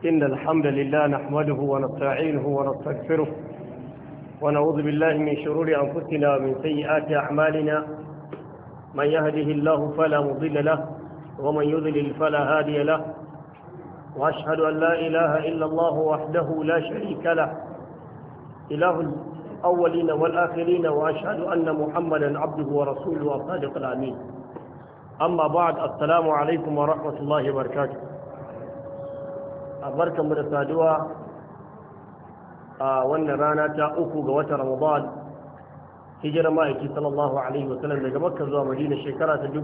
إن الحمد لله نحمده ونستعينه ونستغفره ونعوذ بالله من شرور أنفسنا ومن سيئات أعمالنا من يهده الله فلا مضل له ومن يضلل فلا هادي له وأشهد أن لا إله إلا الله وحده لا شريك له إله الأولين والآخرين وأشهد أن محمدا عبده ورسوله وصادق الأمين أما بعد السلام عليكم ورحمة الله وبركاته أبارك من السادوة وأن رانا تأوكو قوة رمضان هجر مائكي صلى الله عليه وسلم daga Makka zuwa Madina shekara ta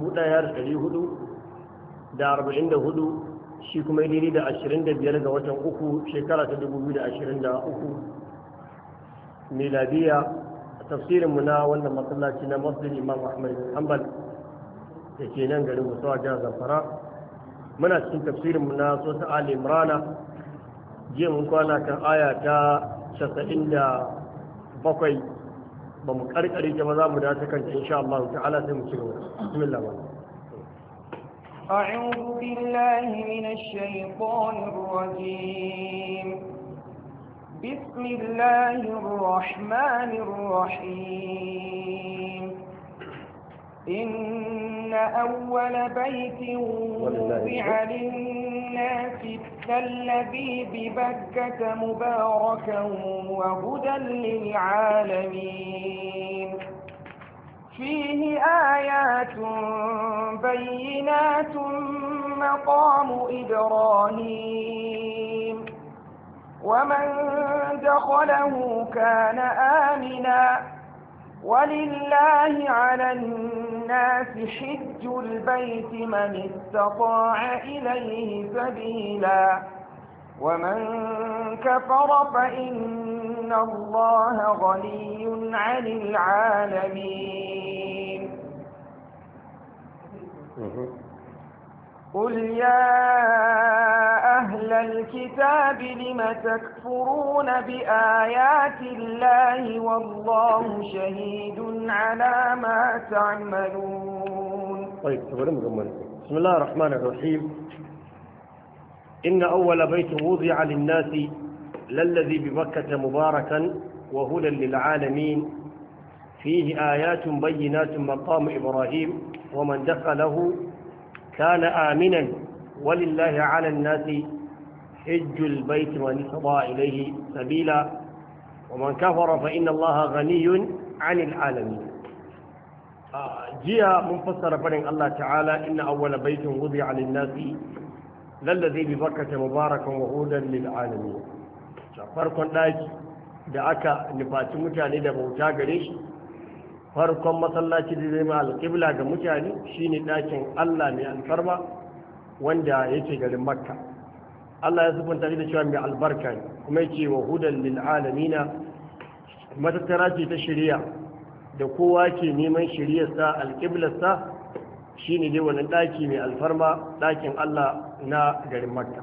1444 shi kuma daidai da 25 ga watan uku shekara ta 2023 miladiya tafsirinmu na wannan masallaci na masjid Imam Ahmad bin Hanbal da ke nan garin Musawa jihar Zamfara muna cikin tafsirinmu na Sota Ali Imrana jiya mun kwana kan aya ta 97 ba mu karkare ta ba za mu dace kanta insha Allah ta'ala sai mu ci gaba bismillah أعوذ بالله من الشيطان الرجيم بسم الله الرحمن الرحيم إن أول بيت وضع للناس الذي ببكة مباركا وهدى للعالمين فيه آيات بينات مقام إبراهيم ومن دخله كان آمنا ولله على الناس حج البيت من استطاع إليه سبيلا ومن كفر فإن الله غني عن العالمين قل يا أهل الكتاب لم تكفرون بآيات الله والله شهيد على ما تعملون طيب بسم الله الرحمن الرحيم إن أول بيت وضع للناس للذي بمكة مباركا وهدى للعالمين فيه آيات بينات مقام إبراهيم ومن دخله كان آمنا ولله على الناس حج البيت من استطاع إليه سبيلا ومن كفر فإن الله غني عن العالمين جاء منفسر فرن الله تعالى إن أول بيت وضع للناس للذي ببكة مباركا وهودا للعالمين farkon ɗaki da aka nufaci mutane da bauta gare shi farkon masallaci da zai ma alƙibla ga mutane shine ɗakin Allah mai alfarma wanda yake garin makka Allah ya sufanta da cewa mai albarka ne kuma yake wa hudan lil alamina matattara ce ta shari'a da kowa ke neman shari'arsa alƙiblarsa shine dai wani ɗaki mai alfarma ɗakin Allah na garin makka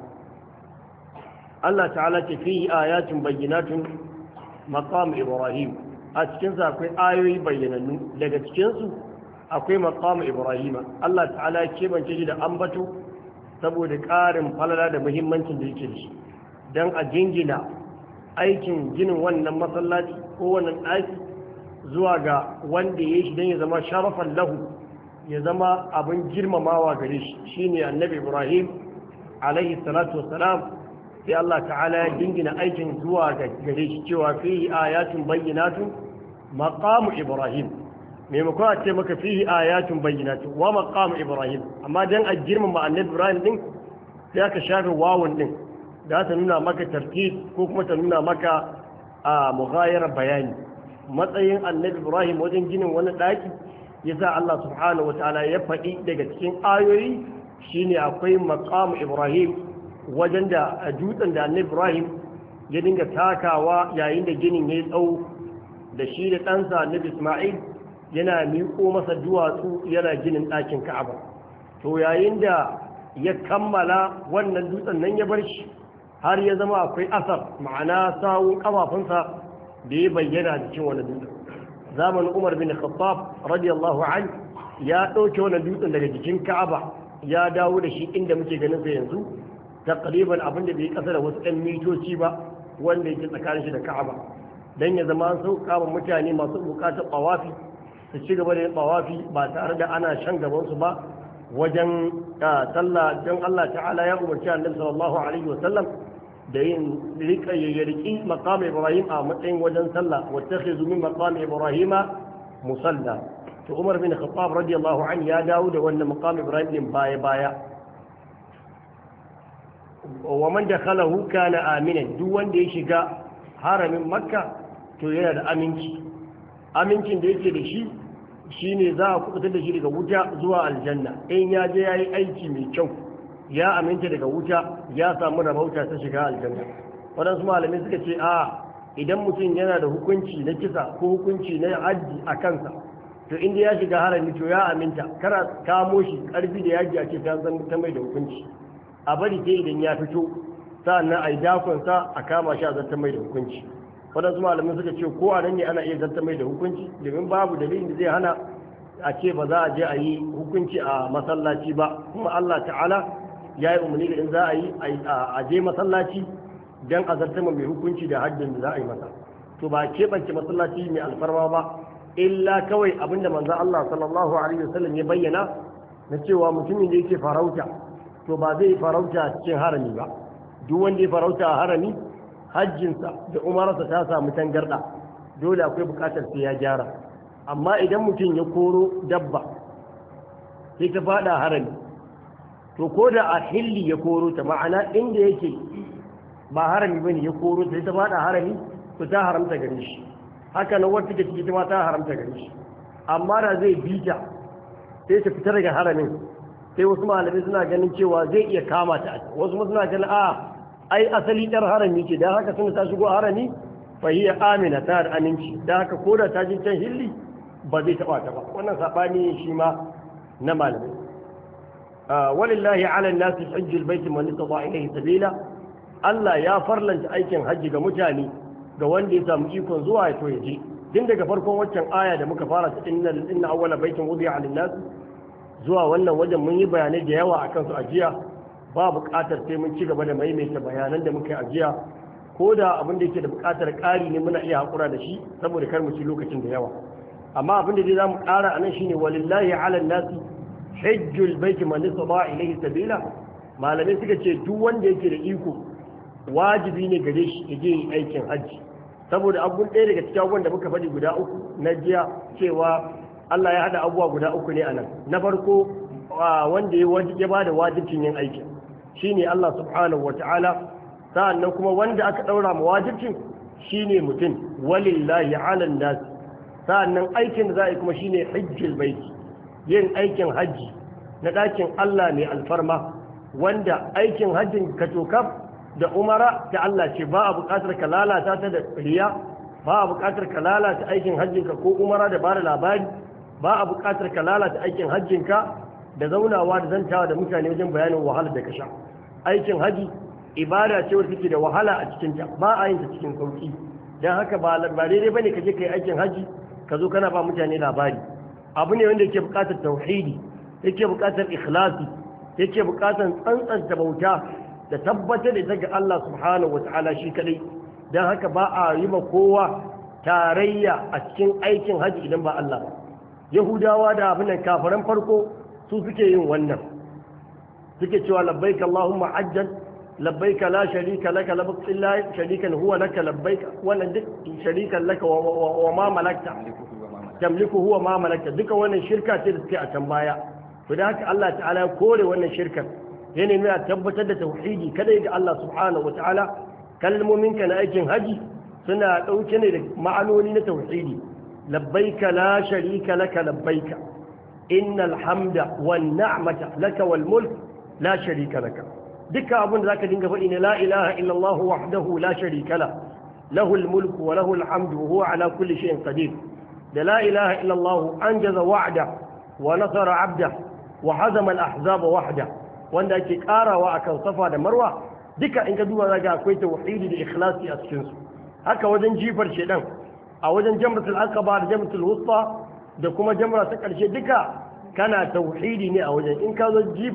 Allah ta'ala ce fihi ayatun bayyinatun maqam ibrahim a cikinsa akwai ayoyi bayyanannu daga cikinsu akwai maqam ibrahima Allah ta'ala ya kebance shi da ambato saboda ƙarin falala da muhimmancin da yake da shi don a jingina aikin ginin wannan masallaci ko wannan ɗaki zuwa ga wanda ya shi don ya zama sharafan lahu ya zama abin girmamawa gare shi shine annabi ibrahim alaihi salatu wassalam sai Allah ta'ala ya jingina aikin zuwa ga gare shi cewa fihi ayatun bayyinatun maqamu ibrahim maimakon a ce maka fihi ayatun bayyinatun wa maqamu ibrahim amma dan a girmama annabi ibrahim din sai aka shafe wawun din da ta nuna maka tartib ko kuma ta nuna maka a mughayar bayani matsayin annabi ibrahim wajen ginin wani daki yasa Allah subhanahu wataala ya faɗi daga cikin ayoyi shine akwai maqamu ibrahim wajen da dutsen da annabi ibrahim ya dinga takawa yayin da ginin ya yi tsawo da shi da ɗansa annabi isma'il yana miƙo masa duwatsu yana ginin ɗakin ka'aba to yayin da ya kammala wannan dutsen nan ya bar shi har ya zama akwai asar ma'ana sawun kafafunsa da ya bayyana cikin wani dutsen zamanin umar bin khattab radiyallahu an ya ɗauke wani dutsen daga jikin ka'aba ya dawo da shi inda muke ganin sa yanzu taqriban abin da bai kasa da wasu ɗan mitoci ba wanda yake tsakanin shi da Ka'aba dan ya zama an sauka wa mutane masu bukatar tawafi su ci gaba da yin tawafi ba tare da ana shan gaban su ba wajen sallah don Allah ta'ala ya umarci annabi sallallahu alaihi wasallam da yin rika ya riki maqam Ibrahim a matsayin wajen sallah wattakhizu min maqam Ibrahim musalla to Umar bin Khattab radiyallahu anhu ya dawo da wannan maqam Ibrahim din baya baya wa man dakhalahu kana aminan duk wanda ya shiga haramin Makka to yana da aminci amincin da yake da shi shine za a kubutar da shi daga wuta zuwa aljanna in ya je yayi aiki mai kyau ya aminta daga wuta ya samu rabauta ta shiga aljanna waɗansu malamai suka ce a idan mutum yana da hukunci na kisa ko hukunci na hajji a kansa to inda ya shiga harami to ya aminta kana kamo shi ƙarfi da yaji a ce ta zan ta mai da hukunci a bari sai idan ya fito sa'annan a yi dakonsa a kama shi a zartar mai da hukunci waɗansu malamai suka ce ko a nan ne ana iya zartar mai da hukunci domin babu dalilin da zai hana a ce ba za a je a yi hukunci a masallaci ba kuma Allah ta'ala ya yi umarni da in za a yi a je masallaci don a zartar mai hukunci da haddin da za a yi masa to ba keɓance masallaci mai alfarma ba illa kawai abinda manzo Allah sallallahu alaihi wasallam ya bayyana na cewa mutumin da yake farauta to ba zai farauta cikin harami ba duk wanda ya farauta a harami hajjinsa da umararsa ta samu tangarda dole akwai bukatar sai ya gyara amma idan mutum ya koro dabba sai ta fada harami to ko da a hilli ya koro ta ma'ana inda yake ba harami bane ya koro ta sai ta fada harami to ta haramta gare shi haka nan wata take ta ma ta haramta gare shi amma da zai bita sai ta fita daga haramin sai wasu malamai suna ganin cewa zai iya kama ta wasu suna ganin a ai asali ɗar harami ce don haka suna ta shigo harami fahiyya amina ta da aminci don haka ko da ta ji can hilli ba zai taɓa ta ba wannan saɓani shi ma na malamai walillahi ala nasi hajjul baiti man istata ilayhi sabila Allah ya farlanta aikin hajji ga mutane ga wanda ya samu ikon zuwa ya to ya je tun daga farkon waccan aya da muka fara ta inna inna awwala baitin wudi'a lin-nas zuwa wannan wajen mun yi bayanai da yawa akan su a jiya ba buƙatar sai mun ci gaba da maimaita bayanan da muka yi ajiya ko da abin da yake da buƙatar ƙari ne muna iya haƙura da shi saboda kar mu ci lokacin da yawa amma abin da dai za mu ƙara a nan shine walillahi ala nasi hajjul baiti man istata ilayhi sabila malamai suka ce duk wanda yake da iko wajibi ne gare shi ya je yin aikin hajji saboda abun ɗaya daga cikin abubuwan da muka faɗi guda uku na jiya cewa Allah ya haɗa abubuwa guda uku ne a nan na farko wanda ya ba da wajibcin yin aikin shine Allah subhanahu wa ta'ala sa'annan kuma wanda aka ɗaura ma wajibcin shine mutum walillahi ala nas sa'annan aikin da za a yi kuma shine hajjul baiti yin aikin hajji na ɗakin Allah mai alfarma wanda aikin hajjin ka tokaf da umara ta Allah ce ba a buƙatar ka lalata ta da riya ba a buƙatar ka lalata aikin hajjinka ko umara da bada labari ba a buƙatar ka lalata aikin hajjinka da zaunawa da zantawa da mutane wajen bayanin wahala da ka sha aikin haji ibada ce wadda take da wahala a cikin ta ba a yin ta cikin sauki dan haka ba ba daidai bane ka je kai aikin haji ka zo kana ba mutane labari abu ne wanda yake buƙatar tauhidi yake buƙatar ikhlasi yake buƙatar tsantsanta bauta da tabbatar da ita ga Allah subhanahu wataala shi kadai dan haka ba a yi ma kowa tarayya a cikin aikin haji idan ba Allah ba yahudawa da abin nan kafaran farko su suke yin wannan suke cewa labbaika Allahumma ajjan labbaika la sharika laka labbaik illa sharikan huwa laka labbaika wannan duk sharikan laka wa ma malakta tamliku huwa ma malakta duka wannan shirka ce da suke a can baya to da haka Allah ta'ala ya kore wannan shirkar ya nemi a tabbatar da tauhidi kada ga Allah subhanahu wa ta'ala kalmomin ka na aikin haji suna dauke ne da ma'anoni na tauhidi labbaika la sharika laka labbaika إن الحمد والنعمة لك والملك لا شريك لك دكا أبن ذاك دينك فإن لا إله إلا الله وحده لا شريك له له الملك وله الحمد وهو على كل شيء قدير لا إله إلا الله أنجز وعده ونصر عبده وحزم الأحزاب وحده وأن ذاك كارا وأكن صفا مروة دكا إنك دوا ذاك أكويت وحيد لإخلاصي أسكنس هكا وزن جيفر شيطان أو وزن جمرة العقبة جمرة الوسطى da kuma jamra ta ƙarshe duka kana tauhidi ne a wajen in ka zo jifa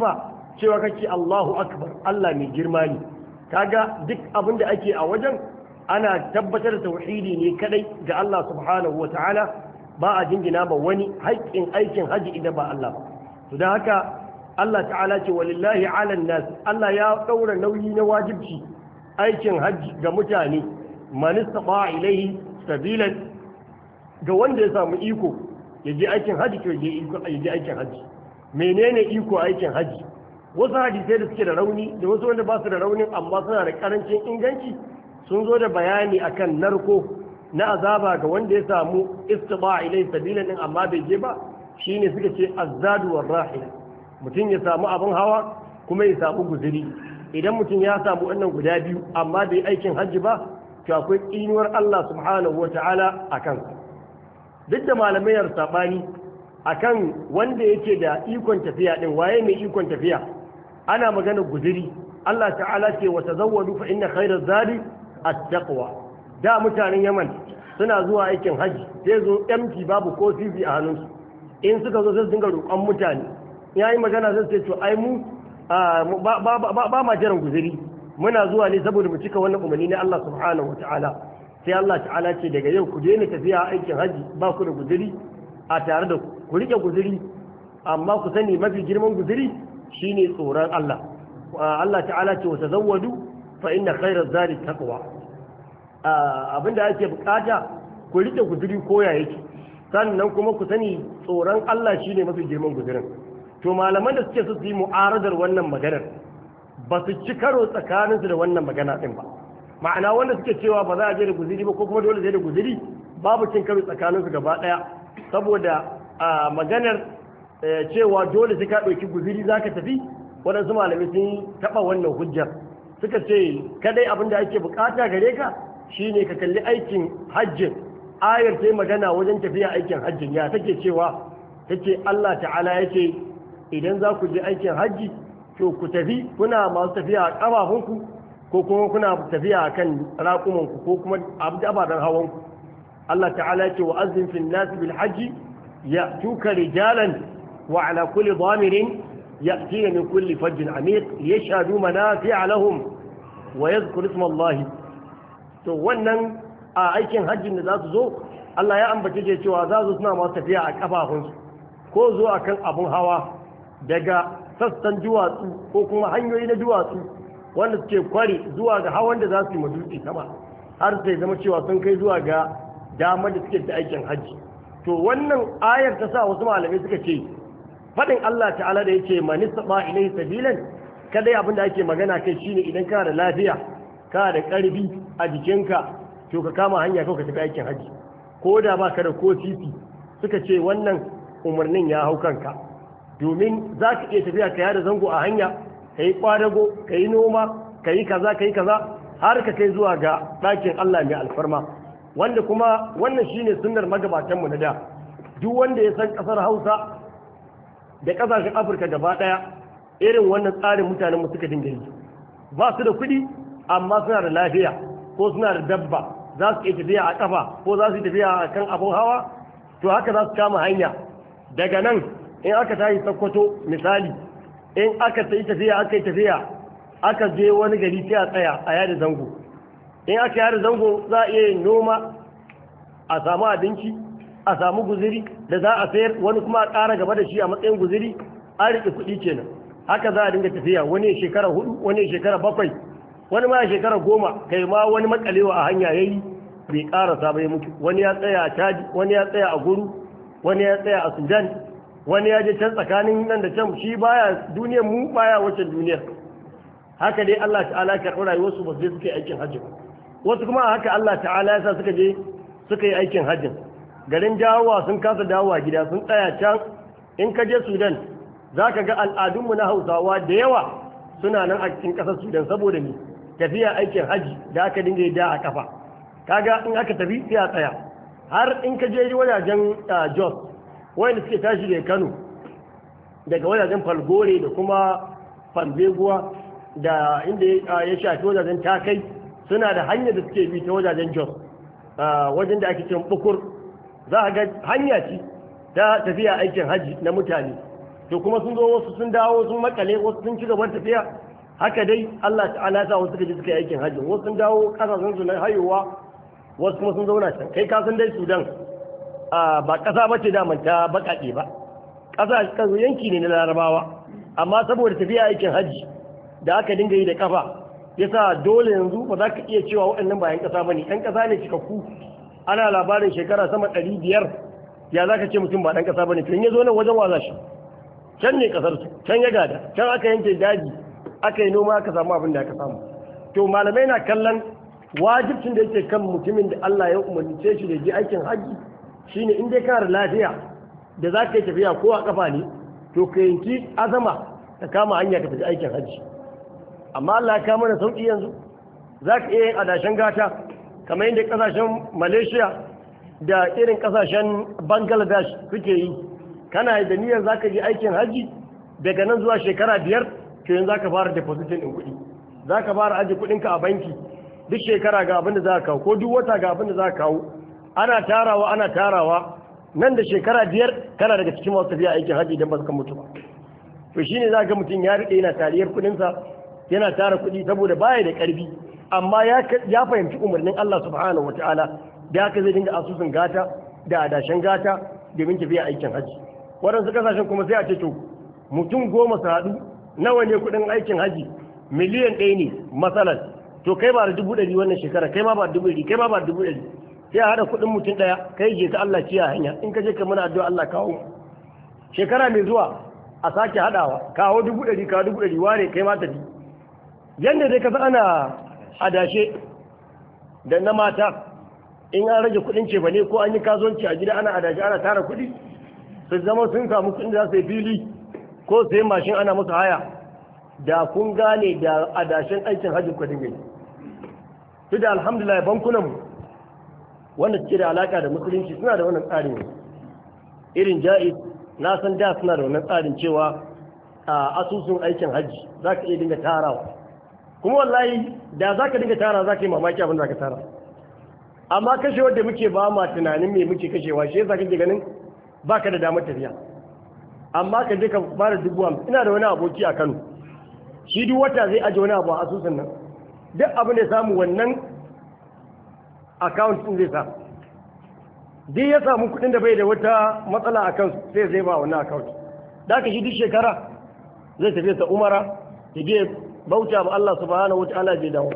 cewa kake Allahu akbar Allah mai girma ne kaga duk abin da ake a wajen ana tabbatar da tauhidi ne kadai ga Allah subhanahu wa ta'ala ba a jingina ba wani haƙƙin aikin haji idan ba Allah ba to dan haka Allah ta'ala ce walillahi 'alan nas Allah ya daura nauyi na wajibci aikin haji ga mutane man istata ilayhi sabilan ga wanda ya samu iko ya je aikin haji ko ya je aikin haji menene iko aikin haji wasu hadisai da suke da rauni da wasu wanda ba su da raunin amma suna da karancin inganci sun zo da bayani akan narko na azaba ga wanda ya samu istiba ilai sabila din amma bai je ba shine suka ce azzadu war rahila mutum ya samu abin hawa kuma ya samu guzuri idan mutum ya samu wannan guda biyu amma bai aikin hajji ba to akwai tsinuwar Allah subhanahu wataala akan duk da malamai yar sabani akan wanda yake da ikon tafiya din waye mai ikon tafiya ana magana guzuri Allah ta'ala ce wa tazawwadu fa inna khayra zadi at-taqwa da mutanen Yaman suna zuwa aikin haji sai zo empty babu ko sisi a hannunsu in suka zo sai su dinga roƙon mutane yayi magana sai ce to ai mu ba ma jiran guzuri muna zuwa ne saboda mu cika wannan umarni na Allah subhanahu wa ta'ala sai Allah ta'ala ce daga yau ku daina tafiya aikin haji ba ku da guzuri a tare da ku ku rike guzuri amma ku sani mafi girman guzuri shine tsoron Allah Allah ta'ala ce wa tazawwadu fa inna khayra zadi taqwa abinda ake bukata ku rike guzuri koya yake sannan kuma ku sani tsoron Allah shine mafi girman guzurin to malaman da suke so su yi mu'aradar wannan maganar ba su ci karo tsakaninsu da wannan magana din ba ma'ana wanda suke cewa ba za a je da guzuri ba ko kuma dole zai da guzuri babu cin karo tsakaninsu gaba daya saboda maganar cewa dole sai ka ɗauki guziri za ka tafi waɗansu malamai sun taɓa wannan hujjar suka ce kadai abin da ake bukata gare ka shine ka kalli aikin hajjin ayar ta magana wajen tafiya aikin hajjin ya take cewa take Allah ta'ala yake idan za ku je aikin hajji to ku tafi kuna masu tafiya a ƙafafunku ko kuma kuna tafiya a kan raƙumanku ko kuma ababen hawanku Allah ta'ala yake wa azin fil nasi bil hajji يأتوك رجالا وعلى كل ضامر يأتين من كل فج عميق يشهدوا منافع لهم ويذكر اسم الله to wannan a aikin hajjin da za su zo Allah ya ambace ce cewa za su suna masu tafiya a kafafunsu ko zo akan abun hawa daga sassan duwatsu ko kuma hanyoyi na duwatsu wanda suke kwari zuwa ga hawan da za su yi madutse sama har sai zama cewa sun kai zuwa ga damar da suke da aikin hajji to wannan ayar ta sa wasu malamai suka ce faɗin Allah ta'ala da yake man istaba ilai sabilan kadai abin da ake magana kai shine idan kana da lafiya kana da ƙarfi a jikinka to ka kama hanya kawai ka tafi aikin haji ko da ba ka da ko titi suka ce wannan umarnin ya hau kanka domin za ka iya tafiya ka yada zango a hanya ka yi kwadago ka yi noma ka yi kaza ka yi kaza har ka kai zuwa ga ɗakin Allah mai alfarma wanda kuma wannan shine sunnar magabatanmu na da duk wanda ya san kasar Hausa da kasashen Afirka gaba daya irin wannan tsarin mutanen mu suka dinga yi ba su da kuɗi amma suna da lafiya ko suna da dabba za su iya tafiya a kafa ko za su yi tafiya a kan abun hawa to haka za su kama hanya daga nan in aka tashi sakkwato misali in aka yi tafiya aka yi tafiya aka je wani gari sai a tsaya a yada zango in aka yada zango za a iya yin noma a samu abinci a samu guziri da za a sayar wani kuma a ƙara gaba da shi a matsayin guziri an riƙe kuɗi kenan haka za a dinga tafiya wani ya shekara hudu wani ya shekara bakwai wani ma ya shekara goma kai ma wani makalewa a hanya yayi bai ƙarasa bai mutu wani ya tsaya a caji wani ya tsaya a guru wani ya tsaya a sudan wani ya je can tsakanin nan da can shi baya duniyar mu baya wacce duniyar haka dai Allah ta'ala ka karɓi rayuwarsu ba su je suka yi aikin hajji wasu kuma haka Allah ta'ala ya sa suka je suka yi aikin hajjin garin dawowa sun kasa dawowa gida sun tsaya can in ka je sudan za ka ga al'adunmu na hausawa da yawa suna nan a cikin ƙasar sudan saboda ni tafiya aikin hajji da aka dinga yi da a kafa kaga in aka tafi sai a tsaya har in ka je wajajen jos wanda suke tashi daga kano daga wajajen falgore da kuma falbeguwa da inda ya shafi wajajen takai suna da hanyar da suke bi ta wajajen jos wajen da ake cin bukur za a ga hanya ce ta tafiya aikin hajji na mutane to kuma sun zo wasu sun dawo sun makale wasu sun ci gaban tafiya haka dai Allah ta'ala ta wasu suka je suka yi aikin hajji wasu sun dawo kasashen su na hayowa wasu kuma sun zauna can kai ka san dai Sudan ba kasa bace da ta bakake ba kasa kazo yanki ne na Larabawa amma saboda tafiya aikin hajji da aka dinga yi da kafa yasa dole yanzu ba za ka iya cewa waɗannan ba 'yan ƙasa ba ne 'yan ƙasa ne cikakku ana labarin shekara sama ɗari biyar ya za ka ce mutum ba ɗan ƙasa ba ne to in ya zo nan wajen waza shi can ne ƙasar su can ya gada can aka yanke daji aka yi noma aka samu abin da aka samu to malamai na kallon wajibcin da yake kan mutumin da Allah ya umarnice shi da ji aikin hajji shine in dai kana da lafiya da za ka yi tafiya ko a kafa ne to ka yanki azama ka kama hanya ka tafi aikin hajji amma Allah ya kama da sauƙi yanzu za ka iya yin adashen gata kamar yadda ƙasashen malaysia da irin ƙasashen bangladesh suke yi kana da niyyar za ka je aikin hajji daga nan zuwa shekara biyar to yanzu za ka fara depositin ɗin kuɗi za ka fara ajiye kuɗinka a banki duk shekara ga abin da za ka kawo ko duk wata ga abin da za ka kawo ana tarawa ana tarawa nan da shekara biyar kana daga cikin masu tafiya aikin hajji idan ba su kan mutu ba to shine za ga mutum ya riƙe yana tariyar kuɗinsa yana tara kuɗi saboda baya da ƙarfi amma ya fahimci umarnin Allah subhanahu wa ta'ala da haka zai dinga asusun gata da adashen gata domin tafiya aikin hajji waɗansu kasashen kuma sai a ce to mutum goma su haɗu nawa ne kuɗin aikin hajji miliyan ɗaya ne matsalar to kai ba da dubu ɗari wannan shekara kai ma ba da dubu ɗari kai ma ba da dubu ɗari sai a haɗa kuɗin mutum ɗaya kai je ka Allah ciya hanya in ka je ka mana addu'a Allah kawo shekara mai zuwa a sake haɗawa kawo dubu ɗari kawo dubu ɗari wane kai ma tafi yadda dai kasa ana adashe da na mata in an rage kudin cefa ne ko an yi kasuwanci a gida ana adashe ana tara kudi su zama sun samu kudin za su yi fili ko su yi mashin ana musu haya da kun gane da adashen aikin hajji kudin gani su da alhamdulillah bankunan wanda suke da alaka da musulunci suna da wannan tsarin irin ja'iz na san da suna da wannan tsarin cewa a asusun aikin hajji za ka iya dinga tarawa kuma wallahi da za ka dinga tara za ka yi mamaki abin da ka tara amma kashe wadda muke ba ma tunanin me muke kashewa shi yasa kake ganin baka da damar tafiya amma ka je ka fara dubu hamsin ina da wani aboki a Kano shi duk wata zai aje wani abu a asusun nan duk abin da samu wannan account din zai sa duk ya samu kuɗin da bai da wata matsala a kansu sai zai ba wannan account da ka shi duk shekara zai tafi sa umara ya je bauta ba Allah subhanahu wa ta'ala bai dawo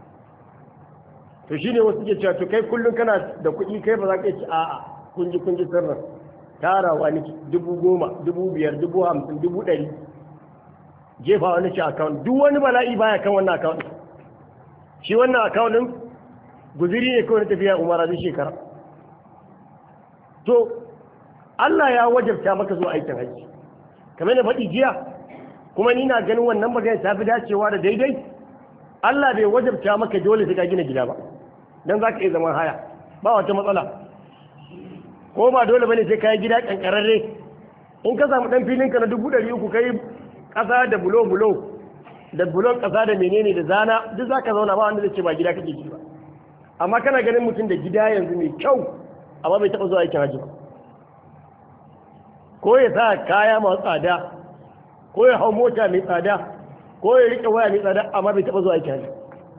to shine wasu ke cewa to kai kullum kana da kuɗi kai ba za ka ci a'a kun ji kun ji sirrin tarawa niki dubu goma dubu biyar dubu hamsin dubu ɗari jefa wani ci account duk wani bala'i baya kan wannan account shi wannan account din guziri ne kawai na tafiya umara duk shekara to Allah ya wajabta maka zuwa aikin hajji kamar da faɗi jiya kuma ni na ganin wannan magana ta fi dacewa da daidai Allah bai wajabta maka dole sai ka gina gida ba dan zaka iya zaman haya ba wata matsala ko ba dole bane sai ka yi gida kankararre in ka samu dan filin ka na dubu ɗari uku kai ƙasa da bulo bulo da bulon ƙasa da menene da zana duk zaka zauna ba wanda zai ce ba gida kake gida ba amma kana ganin mutum da gida yanzu mai kyau amma bai taɓa zuwa aikin hajji ba ko ya sa kaya masu tsada ko ya hau mota mai tsada ko ya rike waya mai tsada amma bai taba zuwa aiki hajji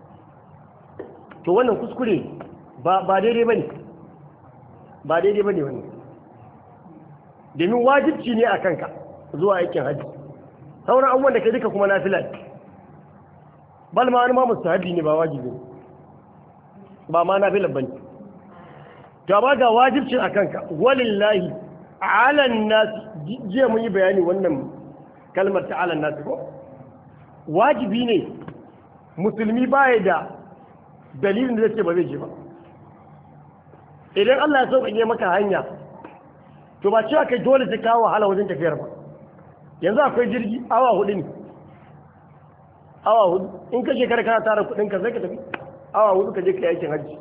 to wannan kuskure ba ba daidai bane ba daidai bane wannan domin wajibci ne a kanka zuwa aikin hajji sauran abubuwan da ka duka kuma nafila bal ma wani ma mustahabi ne ba wajibi ba ma nafila bane to ba ga wajibcin a kanka walillahi ala nas jiya mun yi bayani wannan kalmar ta ala nas ko wajibi ne musulmi baya da dalilin da zai ce ba zai je ba idan Allah ya sauƙaƙe maka hanya to ba cewa kai dole ta kawo wahala wajen tafiyar ba yanzu akwai jirgi awa hudu ne awa hudu in ka shekara kana tara kudin ka sai ka tafi awa hudu ka je ka yi aikin hajji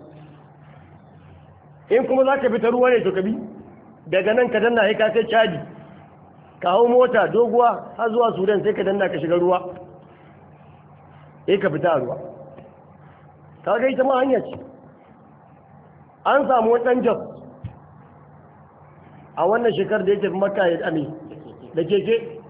in kuma za ka bi ta ruwa ne to ka bi daga nan ka danna sai ka kai caji ka hau mota doguwa har zuwa sudan sai ka danna ka shiga ruwa sai ka fita a ruwa ka ga ita ma hanya ce an samu wani ɗan jos a wannan shekar da ya tafi maka ya ame da keke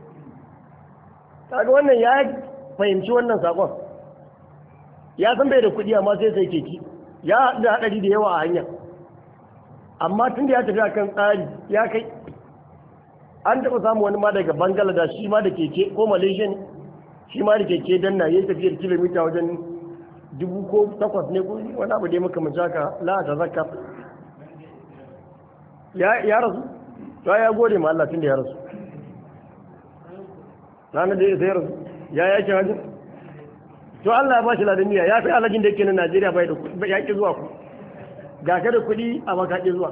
kaga wannan ya fahimci wannan sakon ya san bai da kuɗi amma sai sai keke ya haɗu da haɗari da yawa a hanya amma tun da ya tafi akan tsari ya kai an taɓa samun wani ma daga bangladesh shi ma da keke ko malaysia ne shi ma da keke dan na yi tafiyar kilomita wajen dubu ko takwas ne ko wani abu dai muka mace haka la ta zakka ya rasu to ya gode ma Allah tun da ya rasu ranar da ya sai rasu ya yake hajji to Allah ya ba shi ladaniya ya fi alhajin da yake na Najeriya bai da ya ki zuwa ku ga ka da kuɗi a makaƙi zuwa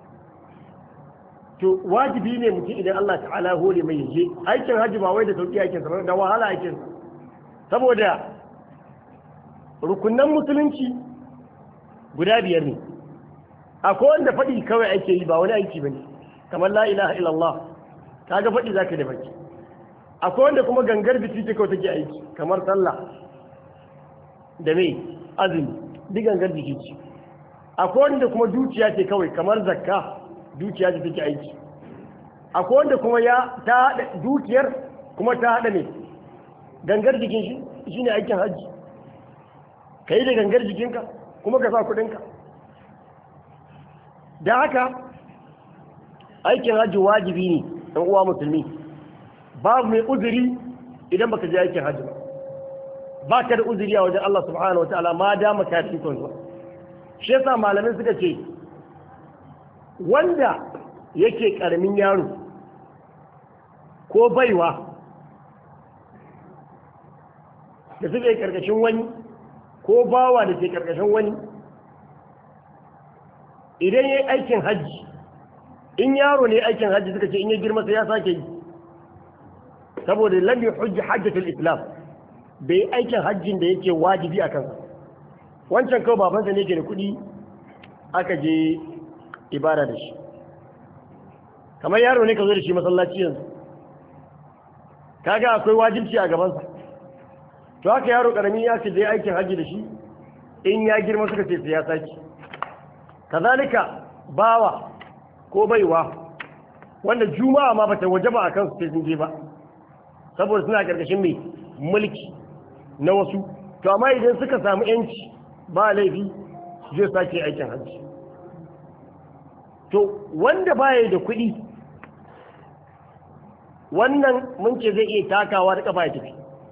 to wajibi ne mutum idan Allah ta'ala hore mai yaje aikin hajji ba wai da sauki aikin sa da wahala aikin sa saboda rukunan musulunci guda biyar ne akwai wanda faɗi kawai ake yi ba wani aiki bane kamar la ilaha illallah kaga faɗi zaka da baki akwai wanda kuma gangar biki ce kawai take aiki kamar sallah da mai azumi duk gangar biki ce akwai wanda kuma dukiya ce kawai kamar zakka dukiya ce take aiki akwai wanda kuma ya ta haɗa dukiyar kuma ta haɗa ne gangar jikin shi shine aikin hajji ka yi da gangar jikinka kuma ka sa kuɗinka da haka aikin hajji wajibi ne ɗan uwa musulmi babu mai uzuri idan baka je aikin hajji ba ba ka da uzuri a wajen Allah subhanahu wa ta'ala ma dama ka fi zuwa shi yasa malamai suka ce wanda yake karamin yaro ko baiwa da suke karkashin wani ko bawa da ke karkashin wani idan ya yi aikin hajji in yaro ne aikin hajji suka ce in ya girma sai ya sake yi saboda lam hujji hajjatul islam bai aikin hajjin da yake wajibi a kansa wancan kawai babansa ne ke da kuɗi aka je ibada da shi kamar yaro ne ka zo da shi masallaci yanzu kaga akwai wajibci a gabansa to haka yaro karami ya ce da ya aikin hajji da shi in ya girma suka ce sai ya saki kazalika bawa ko baiwa wanda juma'a ma bata waje ba a kansu sai sun je ba saboda suna karkashin mai mulki na wasu to amma idan suka samu yanci ba laifi zai sake aikin hajji to wanda baya da kuɗi wannan mun ce zai iya takawa da kafa ya tafi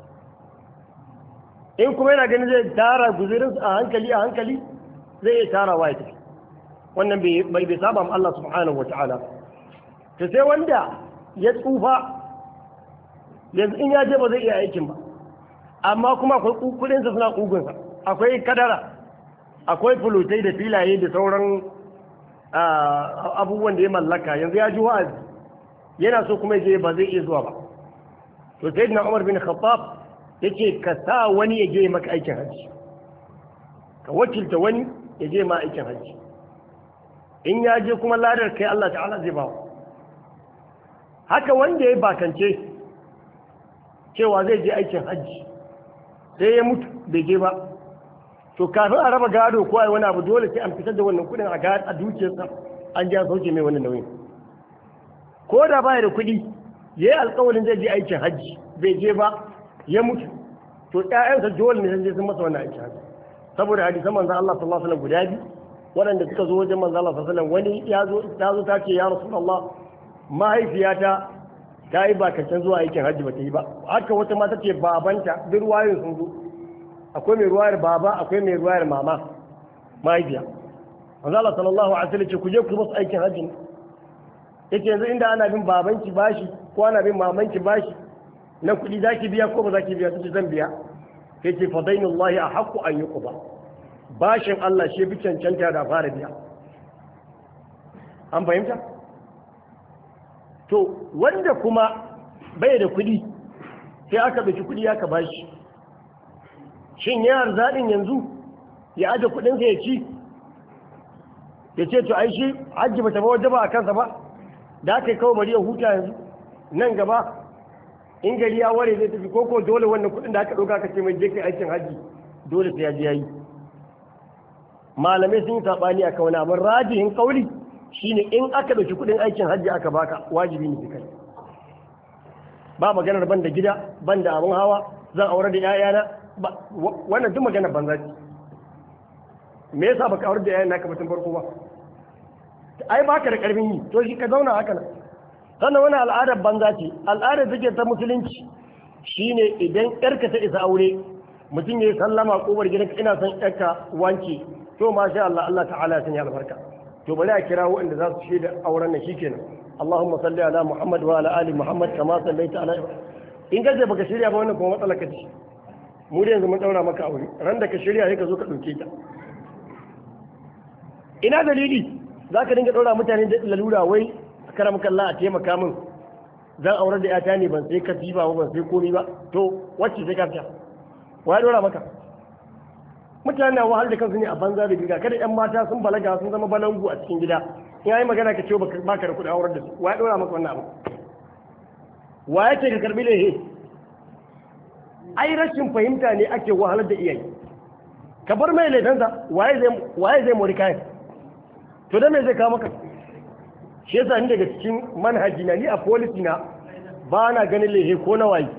in kuma yana ganin zai tara guzurin a hankali a hankali zai iya tarawa ya tafi wannan bai bai saba Allah subhanahu wata'ala to sai wanda ya tsufa yanzu in ya je ba zai iya aikin ba amma kuma akwai kudinsa suna kugunsa akwai kadara akwai fulutai da filaye da sauran abubuwan da ya mallaka yanzu ya ji wa'azi yana so kuma je ba zai iya zuwa ba to sai na umar bin khattab yake ka sa wani ya je maka aikin hajji ka wakilta wani ya je ma aikin hajji in ya je kuma ladar kai Allah ta'ala zai ba haka wanda ya bakance cewa zai je aikin hajji sai ya mutu bai je ba to kafin a raba gado ko ai wani abu dole sai an fitar da wannan kudin a a dukiyarsa an ja sauke mai wannan nauyin ko da baya da kuɗi ya yi alƙawarin zai je aikin hajji bai je ba ya mutu to ƴaƴansa dole ne sai sun masa wannan aikin hajji saboda hadisan manzon Allah sallallahu alaihi wasallam guda biyu waɗanda suka zo wajen manzon Allah sallallahu alaihi wasallam wani ya zo ta zo ta ce ya rasulullah mahaifiyata ta yi bakancin zuwa aikin hajji ba ta yi ba haka wata mata ce babanta duk ruwayoyin sun zo akwai mai ruwayar baba akwai mai ruwayar mama mahaifiya manzo Allah sallallahu alaihi wasallam ce ku je ku musu aikin hajji yake yanzu inda ana bin babanki bashi ko ana bin mamanki bashi na kuɗi zaki biya ko ba zaki biya sai zan biya sai ce fa dainullahi ahqqu an yuqba bashin Allah shi bi cancanta da fara biya an fahimta to wanda kuma bai da kuɗi sai aka ɗauki kuɗi aka bashi shin yana zaɗin yanzu ya aje kuɗinsa ya ci ya ce to ai shi hajji ba ta ba wajen ba a kansa ba da aka yi kawo bari ya huta yanzu nan gaba in gari ya ware zai tafi koko dole wannan kuɗin da aka ɗauka ka ce mai je kai aikin hajji dole sai ya je ya yi malamai sun yi saɓani a kauna amma rajihin kauli shine in aka ɗauki kuɗin aikin hajji aka baka wajibi ne kai ba maganar ban da gida ban da abin hawa zan aure da 'ya'yana wannan duk maganar banza ce me yasa baka aure da 'ya'yan naka batun farko ba ai baka da karfin yi to shi ka zauna haka nan sannan wani al'adar banza ce al'adar take ta musulunci shine idan yarka ta isa aure mutum ya yi sallama kobar gidanka ina son yarka wanke to masha Allah Allah ta'ala ya sanya albarka to bari a kira waɗanda za su shaida auren nan shikenan Allahumma salli ala Muhammad wa ala ali Muhammad kama sallaita ala in ka je baka shirya ba wannan kuma matsala ka ce mu da yanzu mun daura maka aure ran da ka shirya sai ka zo ka dauke ta ina dalili za ka dinga daura mutane da lalura wai karam kalla a taimaka min zan aurar da yata ne ban sai katifa ba ban sai komi ba to wacce sai ka fiya wa ya dora maka mutane na wahal da kansu ne a banza da biga kada yan mata sun balaga sun zama balangu a cikin gida in yayi magana ka ce baka da kuɗi aurar da su wa ya dora maka wannan abu wa ya ce ka karbi lehe ai rashin fahimta ne ake wahalar da iyaye ka bar mai laifansa waye zai waye zai mori kayan to da me zai kawo maka shi yasa ni daga cikin manhaji na ni a policy na ba na ganin lehe ko na waye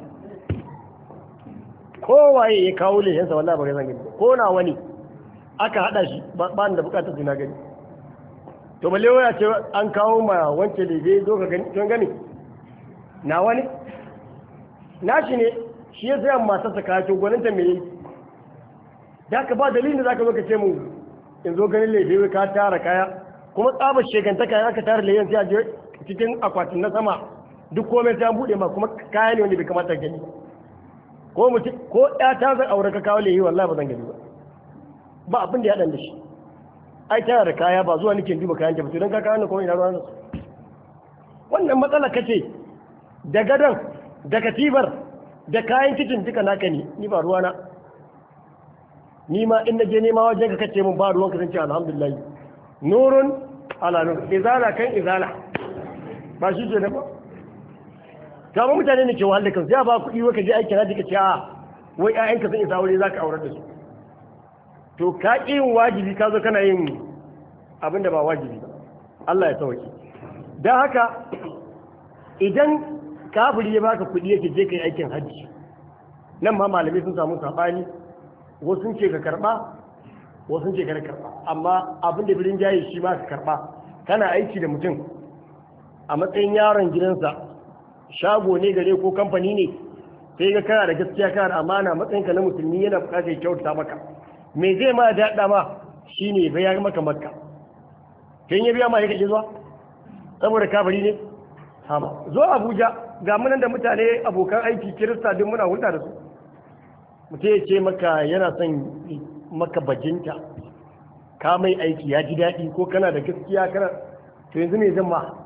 ko waye ya kawo lehensa wallahi ba ga zan gani ko na wani aka hada shi ba ni da bukatar su na gani to balle waya ce an kawo ma wance lehe zo ka gani don gani na wani na shi ne shi ya sayan masu saka to gwaninta me yi da ka ba dalilin da za ka zo ka ce mu in zo ganin lehe ka tara kaya kuma tsabar shekantaka ya aka tara lehen sai a je cikin akwatin na sama duk komai sai an bude ma kuma kaya ne wanda bai kamata gani ko mutum ko ya ta zai aure ka kawo lehi wallahi ba zan gani ba ba abin da ya dan da shi ai tana da kaya ba zuwa nake duba kayan ta ba don ka kawo ne kuma ina ruwan su wannan matsala kace da gadon da katibar da kayan kicin duka naka ne ni ba ruwana ni ma in naje nema wajen ka kace mun ba ruwan ka zan ce alhamdulillah nurun ala nur izala kan izala ba shi ke ba kama mutane ne ke wahal da kansu ya ba kuɗi waka je aikin haji ka ce a wai ƴaƴanka sun isa aure za ka aurar da su to ka ƙi yin wajibi ka zo kana yin abin da ba wajibi ba Allah ya sauke don haka idan kafiri ya baka kuɗi yake je ka yi aikin hajji nan ma malamai sun samu saɓani wasu sun ce ka karɓa wasu sun ce ka karɓa amma abin da birin jayi shi ma ka karɓa kana aiki da mutum a matsayin yaron gidansa shago ne gare ko kamfani ne sai ga kana da gaskiya kana da amana matsayinka na musulmi yana bukatar ya kyauta maka me zai ma daɗa ma shine bai ya maka makka kin ya biya ma ya kaje zuwa saboda kafiri ne hama zo abuja ga munan da mutane abokan aiki kirista duk muna hulɗa da su mutum ya ce maka yana son maka bajinta ka mai aiki ya ji daɗi ko kana da gaskiya kana to yanzu me zan ma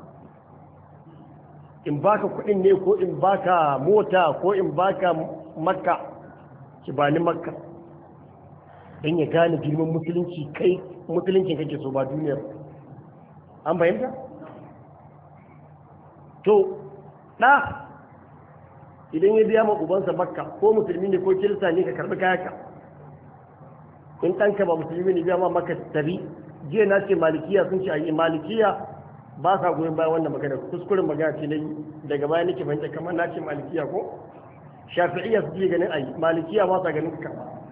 in baka kuɗin ne ko in baka mota ko in baka makka ki bani makka don ya gane girman musulunci kai musuluncin kake so ba duniyar an fahimta to ɗa idan ya biya ma ubansa makka ko musulmi ne ko kirista ne ka karɓi kayaka in ɗanka ba musulmi ne biya ma makka tabi jiya na ce malikiya sun ce a yi malikiya ba sa goyon bayan wannan magana kuskuren magana ce nayi daga baya nake fahimta kamar na ce malikiya ko shafi'iyya su ce ganin ayi malikiya ba sa ganin ka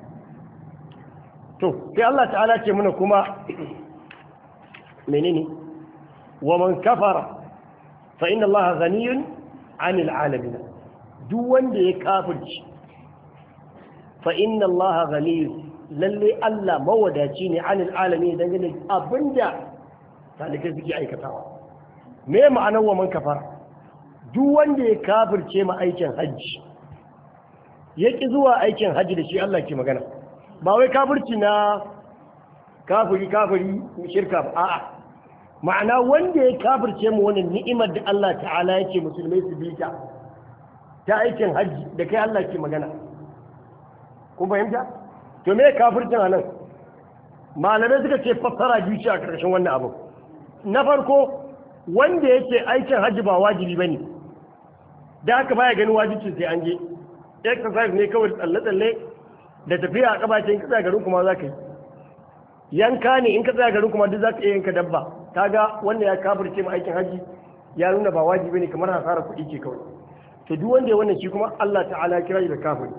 to sai Allah ta'ala ce mana kuma menene wa man kafara fa inna Allah ghaniyun 'anil 'alamin duk wanda ya kafirci fa inna Allah ghaniyun lalle Allah mawadaci ne 'anil 'alamin dangane abinda talikai suke aikatawa me ma'anar wa man kafara duk wanda ya kafirce ma aikin hajji ya ƙi zuwa aikin hajji da shi Allah ke magana ba wai kafirci na kafiri kafiri shirka ba a'a ma'ana wanda ya kafirce mu wannan ni'imar da Allah ta'ala yake musulmai su bita ta aikin hajji da kai Allah ke magana kun fahimta to me kafircin anan malamai suka ce fassara biyu ce a ƙarshen wannan abu na farko wanda yake aikin hajji ba wajibi bane da haka baya ganin wajibcin sai an je exercise ne kawai tsalle-tsalle da tafiya a kabacin ka tsaya garin kuma za ka yi yanka ne in ka tsaya garin kuma duk za ka iya yanka dabba kaga wanda ya kafirce ma aikin hajji ya nuna ba wajibi ne kamar hasara kuɗi ce kawai to duk wanda ya wannan shi kuma Allah ta'ala ya kira shi da kafiri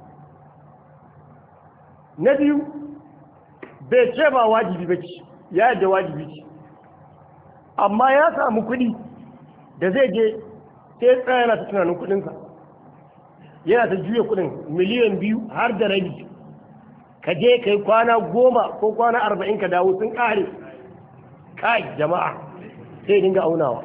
na biyu bai ce ba wajibi ba ce ya yadda wajibi ce amma ya samu kuɗi da zai je sai tsaya yana ta tunanin kuɗinsa yana ta juya kuɗin miliyan biyu har da rabi ka je ka yi kwana goma ko kwana arba'in ka dawo sun ƙare kai jama'a sai dinga aunawa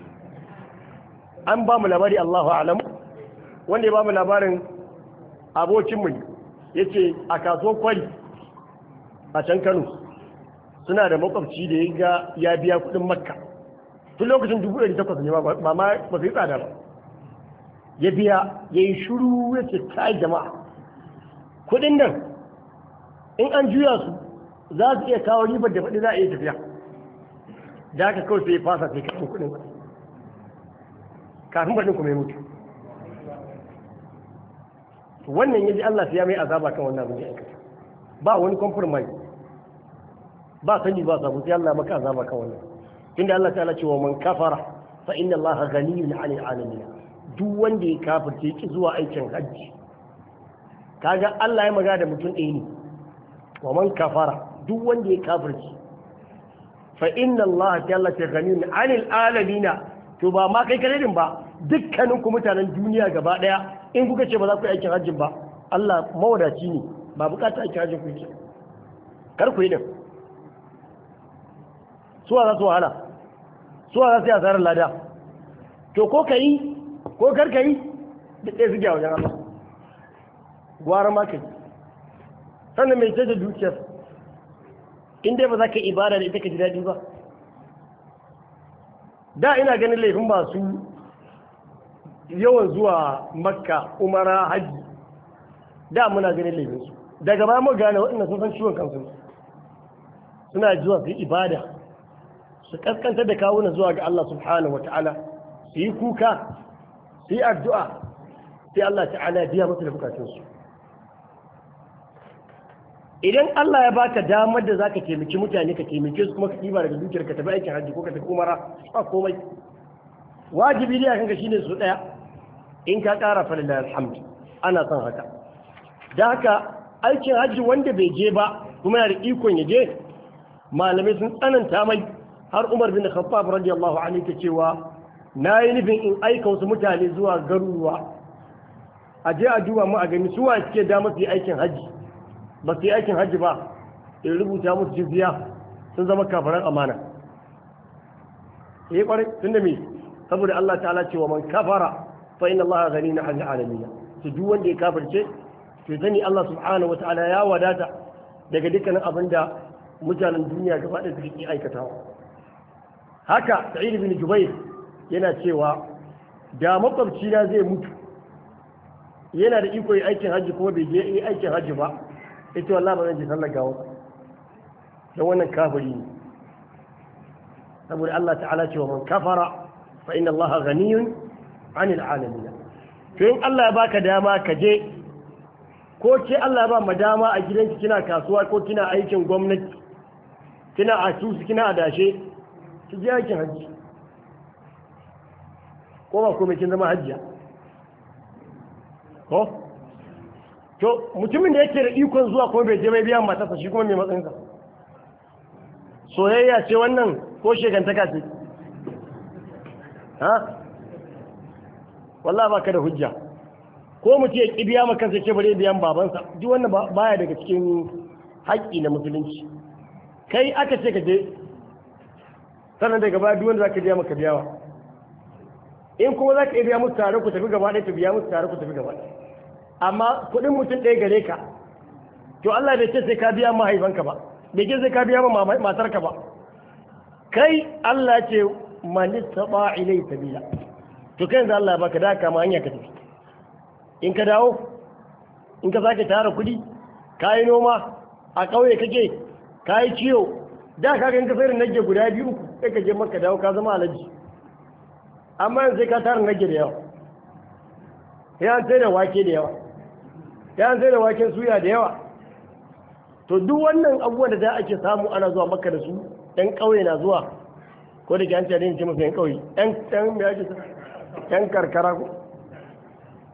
an ba mu labari Allahu alam wanda ya ba mu labarin abokinmu ya ce a kasuwar kwari a can Kano suna da makwabci da ya ga ya biya kudin makka tun lokacin dubu ɗari takwas ne ba ma ba su yi tsada ba ya biya ya yi shuru ya ce ta jama'a kudin nan in an juya su za su iya kawo ribar da faɗi za a iya tafiya da haka kawai sai ya fasa sai kashin kudin kafin baɗin kuma ya mutu wannan yaji Allah sai ya mai azaba kan wannan abin da ya aikata ba wani compromise ba sani ba sabu sai Allah maka azaba kan wannan tunda Allah ta'ala ce wa man kafara fa inna Allah ghaniyun 'anil 'alamin duk wanda ya kafirce ki zuwa aikin hajji kaga Allah ya magana da mutum ɗaya ne wa man kafara duk wanda ya kafirce fa inna Allah ta'ala ce ghaniyun 'anil 'alamin to ba ma kai kadai ba dukkanin ku mutanen duniya gaba daya in kuka ce ba za ku yi aikin hajjin ba Allah mawadaci ne ba bukatar aikin hajjin ku yake kar ku yi din suwa za su wahala suwa za su yi asarar lada to ko ka yi ko kar ka yi da ɗaya su wajen Allah gwara ma ka yi sannan mai ce da dukiyar in dai ba za ka ibada da ita ka ji daɗi ba da ina ganin laifin masu yawan zuwa makka umara hajji da muna ganin laifinsu daga baya mu gane waɗanda sun san ciwon kansu suna zuwa su yi ibada su kaskantar da kawuna zuwa ga Allah subhanahu wa ta'ala su yi kuka su yi addu'a sai Allah ta'ala biya musu da bukatunsu idan Allah ya baka damar da zaka taimaki mutane ka taimake su kuma ka ɗiba daga dukiyar ka tafi aikin hajji ko ka tafi umara ba komai wajibi ne akan ka shine su daya in ka ƙara fa lillahi alhamd ana son haka da haka aikin hajji wanda bai je ba kuma yana da ikon ya je malamai sun tsananta mai har Umar bin Khattab radiyallahu anhu ta cewa na yi nufin in aika wasu mutane zuwa garuruwa a je a duba mu a gani suwa suke da masu yi aikin hajji ba su yi aikin hajji ba in rubuta musu jizya sun zama kafaran amana eh kwarai tun da me saboda Allah ta'ala ce wa man kafara fa inna Allah ghaniyun 'anil 'alamin to duk wanda ya kafirce to sani Allah subhanahu wata'ala ya wadata daga dukkanin abin da mutanen duniya gaba ɗaya suke aikatawa haka Sa'id bin Jubair yana cewa da makwabci na zai mutu yana da iko yi aikin hajji kuma bai je yi aikin hajji ba ita wallah ba zan je sallar gawa don wannan kafiri ne saboda Allah ta'ala ce wa man kafara fa inna Allah ghaniyun 'anil 'alamin to in Allah ya baka dama ka je ko ce Allah ya ba mu dama a gidanki kina kasuwa ko kina aikin gwamnati kina asusu kina adashe ki je aikin hajji ko ba komai kin zama hajjiya ko to mutumin da yake da ikon zuwa kuma bai je bai biyan matarsa shi kuma mai matsayinsa soyayya ce wannan ko shekantaka ce ha wallah baka da hujja ko mutum ya ƙi biya ma kansa ce bare biyan babansa duk wannan baya daga cikin haƙƙi na musulunci kai aka ce ka je sannan daga baya duk wanda zaka biya maka biyawa in kuma zaka iya biya musu tare ku tafi gaba ɗaya ka biya musu tare ku tafi gaba ɗaya amma kuɗin mutum ɗaya gare ka to Allah bai ce sai ka biya mahaifanka ba bai ce sai ka biya ma matarka ba kai Allah ce man taba ilai sabila to kai yanzu Allah ya baka da kama hanya ka tafi in ka dawo in ka sake tara kuɗi ka yi noma a ƙauye kake ka yi ciwo da ka ga in ka sayar nage guda biyu uku sai ka je maka dawo ka zama alaji amma yanzu sai ka tara nage da yawa ya an sai da wake da yawa ya an sai da waken suya da yawa to duk wannan abubuwan da za ake samu ana zuwa maka da su ɗan ƙauye na zuwa ko da ke an ce ce masu yan ƙauye ɗan ɗan me ake ɗan karkara ko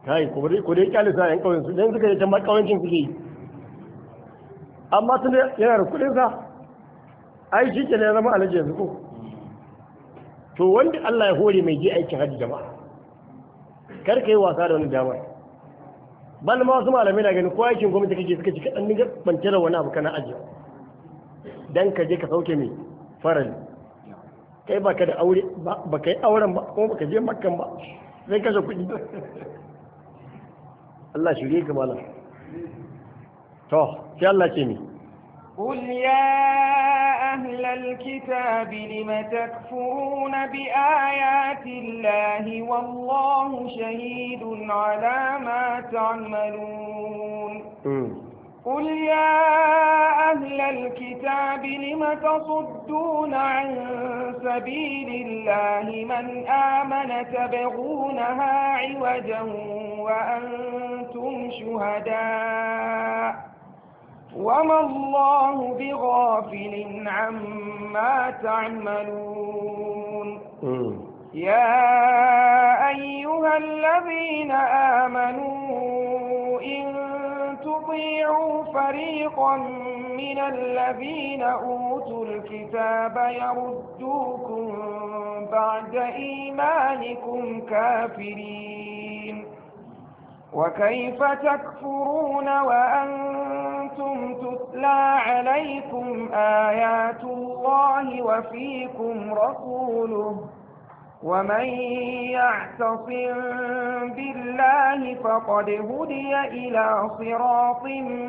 kai ko dai ko dai kyale sa yan kauyen su dan suka yi ta kauyencin suke yi amma tun yana da kudin sa ai shi ke ne zama alaji yanzu ko to wanda Allah ya hore mai je aikin hajji jama'a kar ka yi wasa da wani damar ban ma wasu malamai na ganin ko aikin gwamnati kake suka ci kaɗan nigar bance da wani abu kana ajiye dan ka je ka sauke mai farali kai ba ka da aure ba ka yi auren ba kuma ba ka je makkan ba sai kashe kuɗi Allah shirye ka malam to sai Allah ce ni قل يا أهل الكتاب لم تكفرون بآيات الله والله شهيد على ما تعملون قل يا أهل الكتاب لم تصدون عن سبيل الله من آمن تبغونها عوجا وأنتم شهداء وما الله بغافل عما تعملون يا أيها الذين آمنوا إن تطيعوا فريقا من الذين أوتوا الكتاب يردوكم بعد إيمانكم كافرين وكيف تكفرون وأنتم تتلى عليكم آيات الله وفيكم رسوله ومن يعتصم بالله فقد هدي إلى صراط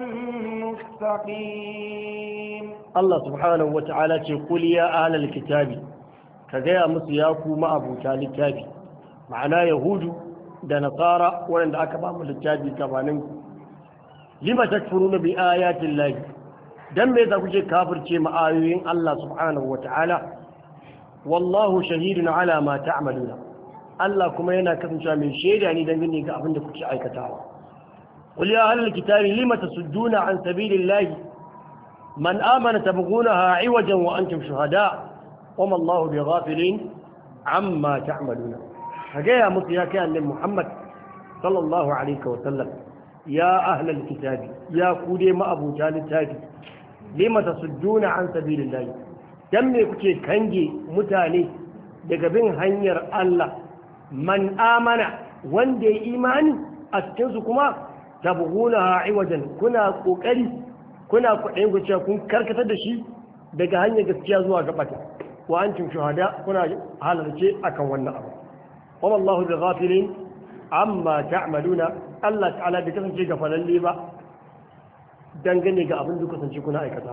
مستقيم الله سبحانه وتعالى يقول يا أهل الكتاب كذا مسياكو ما أبو تالي كتابي معناه يهود da nasara waɗanda aka ba mu littafi gabanin lima takfuruna bi ayatin lahi dan me yasa kuke kafirce ma ayoyin Allah subhanahu wata'ala wallahu shahidun ala ma ta'maluna Allah kuma yana kasancewa mai shaida ne dangane ga abin da kuke aikatawa qul ya ahlal kitabi lima tasudduna an sabilillahi man amana tabghunaha iwajan wa antum shuhada wama Allahu bighafilin amma ta'maluna ka gaya musu ya kai annabi Muhammad sallallahu alaihi wa sallam ya ahlal kitabi ya ku dai ma'abuta littafi lima tasudduna an sabilillahi dan me kuke kange mutane daga bin hanyar Allah man amana wanda ya imani a cikin su kuma tabghuna iwajan kuna kokari kuna kuɗin ku cewa kun karkatar da shi daga hanyar gaskiya zuwa gabata wa antum shuhada kuna halarce akan wannan abu وما الله بغافل عما تعملون الله تعالى بكسن شيء فللي با dangane ga abin da kasance kuna aikata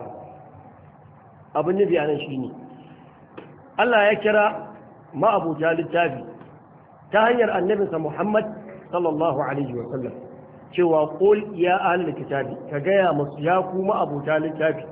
abin nufi a nan shi ne Allah ya kira ma'abuta littafi ta hanyar annabinsa Muhammad sallallahu alaihi wa sallam cewa qul ya ahlul kitabi ka gaya musu ya ku ma'abuta littafi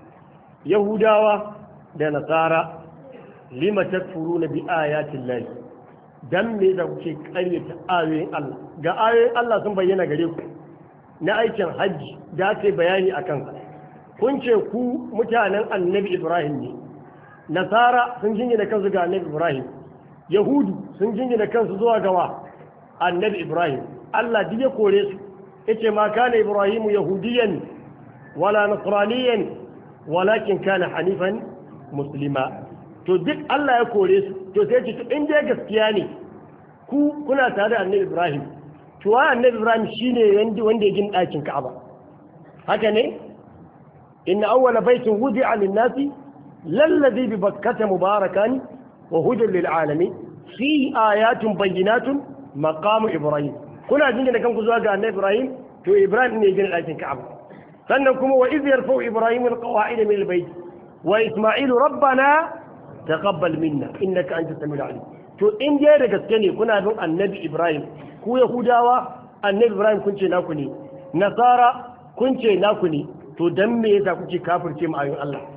yahudawa da nasara lima takfuruna bi ayatin lahi dan me da kuke karyata ayoyin Allah ga ayoyin Allah sun bayyana gare ku na aikin hajji da aka bayani a kansa kun ce ku mutanen annabi Ibrahim ne nasara sun jingina kansu ga annabi Ibrahim yahudu sun jingina kansu zuwa gawa annabi Ibrahim Allah duk ya kore su yace ma kana Ibrahimu yahudiyan wala nasraniyan walakin kana hanifan muslima to duk Allah ya kore su to sai ce in dai gaskiya ne ku kuna tare da annabi Ibrahim to wa annabi Ibrahim shine wanda wanda ya gina ɗakin Ka'aba haka ne inna awwala baitin wudi'a lin-nasi lalladhi bi bakkata mubarakan wa hudan lil alamin fi ayatun bayyinatun maqamu Ibrahim kuna jingina kanku zuwa ga annabi Ibrahim to Ibrahim ne ya gina ɗakin Ka'aba sannan kuma wa iz yarfa'u Ibrahim al-qawa'id min al-bayt wa Isma'ilu rabbana taqabbal minna innaka antas samiul alim to in je da gaske ne kuna bin annabi ibrahim ku yahudawa annabi ibrahim kun ce naku ne nasara kun ce naku ne to dan me yasa kuke kafirce mu ayoyin Allah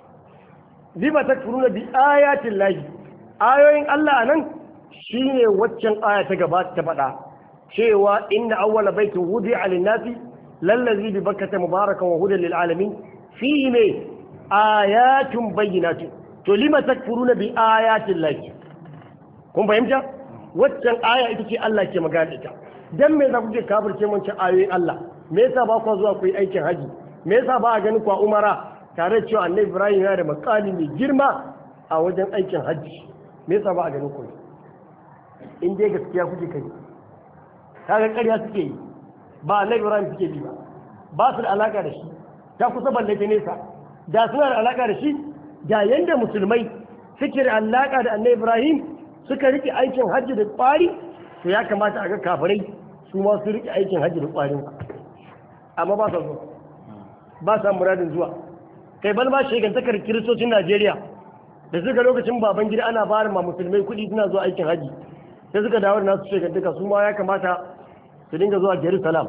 lima takfuruna bi ayatin lahi ayoyin Allah anan shine waccan aya ta gaba ta faɗa cewa inna awwala baitin wudi'a lin-nasi lallazi bi bakkata mubarakan wa hudan lil alamin fihi ne ayatun bayyinatun to lima takfuruna bi ayatin lahi kun fahimta waccan aya ita ce Allah ke magana ita dan me za ku je kafirce mun ci ayoyin Allah me yasa ba ku zuwa ku yi aikin haji me yasa ba a ganin ku a umara tare da cewa annabi Ibrahim yana da makali mai girma a wajen aikin haji me yasa ba a ganin ku in dai gaskiya kuke kai kaga ƙarya suke yi ba annabi Ibrahim suke bi ba ba su da alaka da shi ta kusa balle ta nesa da suna da alaka da shi da yanda musulmai suke da alaka da annabi Ibrahim suka rike aikin hajji da kwari to ya kamata a ga kafirai su ma su rike aikin hajji da kwarin amma ba sa zuwa ba sa muradin zuwa kai bal ma shegantakar kiristocin Najeriya da suka lokacin baban gida ana bayar ma musulmai kuɗi suna zuwa aikin hajji sai suka dawo da nasu shegantaka su ma ya kamata su dinga zuwa Jerusalem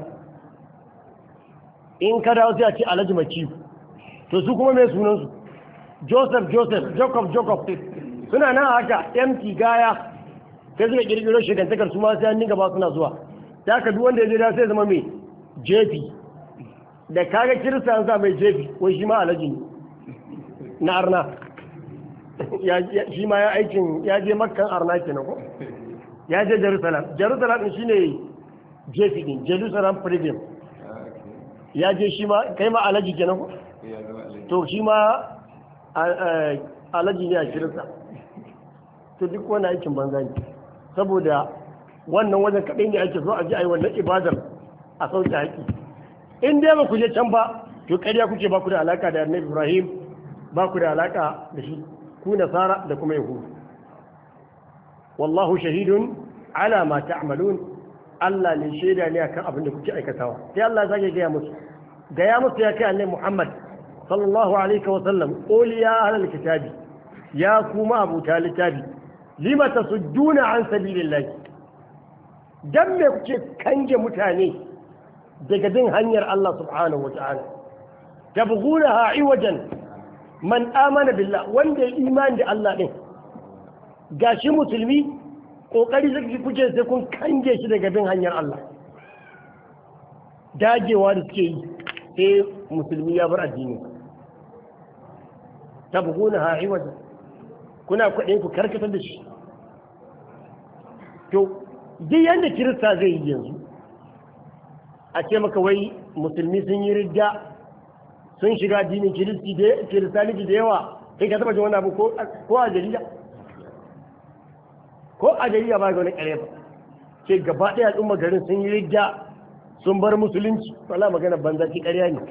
in ka dawo sai a ce Alhaji Maciyu to su kuma mai sunansu Joseph Joseph Jacob Jacob suna nan haka empty gaya sai suka kirkiro shekantakar su ma sai an dinga ba suna zuwa ta ka duk wanda ya je da sai zama mai jefi da kaga kirista an sa mai jefi wai shi ma alaji ne na arna shi ma ya aikin ya je makkan arna kenan ko ya je jerusalem jerusalem din shine jefi din jerusalem premium ya je shi ma kai ma alaji kenan ko to shi ma alaji ne a kirista to duk wani aikin banza ne saboda wannan wajen kaɗai ne ake so a ji a yi wannan ibadar a sauke haƙi in dai ba ku je can ba to ƙarya kuke ba ku da alaka da annabi ibrahim ba ku da alaka da shi ku nasara da kuma yahudu wallahu shahidun ala ma ta'malun Allah ne shaida ne akan abin da kuke aikatawa sai Allah ya sake gaya musu gaya musu ya kai annabi Muhammad sallallahu alaihi wa sallam qul ya ahlal kitabi ya kuma abuta littafi lima tasudduna an sabilillahi dan me kuke kange mutane daga bin hanyar Allah subhanahu wa ta'ala tabghunaha iwajan man amana billah wanda ya imani da Allah din gashi musulmi kokari zai kuke sai kun kange shi daga bin hanyar Allah dagewa da suke yi sai musulmi ya bar addini tabghunaha iwajan kuna kwaɗin ku karkatar da shi to duk yadda kirista zai yi yanzu a ce maka wai musulmi sun yi ridda sun shiga addinin kiristaniki da yawa kai ka taba ji wani abu ko a jarida ko a jarida ba ga wani kare ba ce gaba ɗaya al'umma garin sun yi ridda sun bar musulunci wala magana banza ki ƙarya ne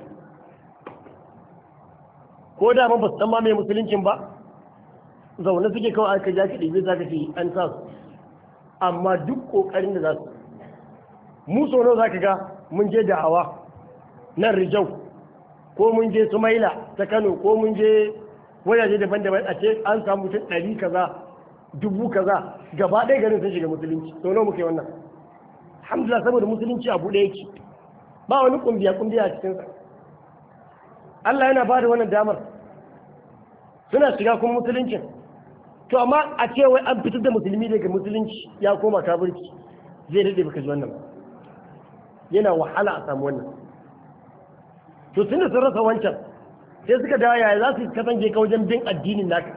ko da ba su san ma mai musuluncin ba zaune suke kawai aka ja ka ɗibe za ka ce an sa su amma duk ƙoƙarin da za su mu sono za ka ga mun je da'awa nan rijau ko mun je sumaila ta kano ko mun je wajaje daban-daban a ce an samu mutum ɗari kaza dubu kaza gaba ɗaya garin sun shiga musulunci sono muke wannan alhamdulillah saboda musulunci a buɗe yake ba wani kumbiya kumbiya a cikinsa Allah yana ba da wannan damar suna shiga kuma musuluncin to amma a ce wai an fitar da musulmi daga musulunci ya koma kafirci zai daɗe baka ji wannan ba yana wahala a samu wannan to tun da sun rasa wancan sai suka dawo yaya za su kasance ka wajen bin addinin naka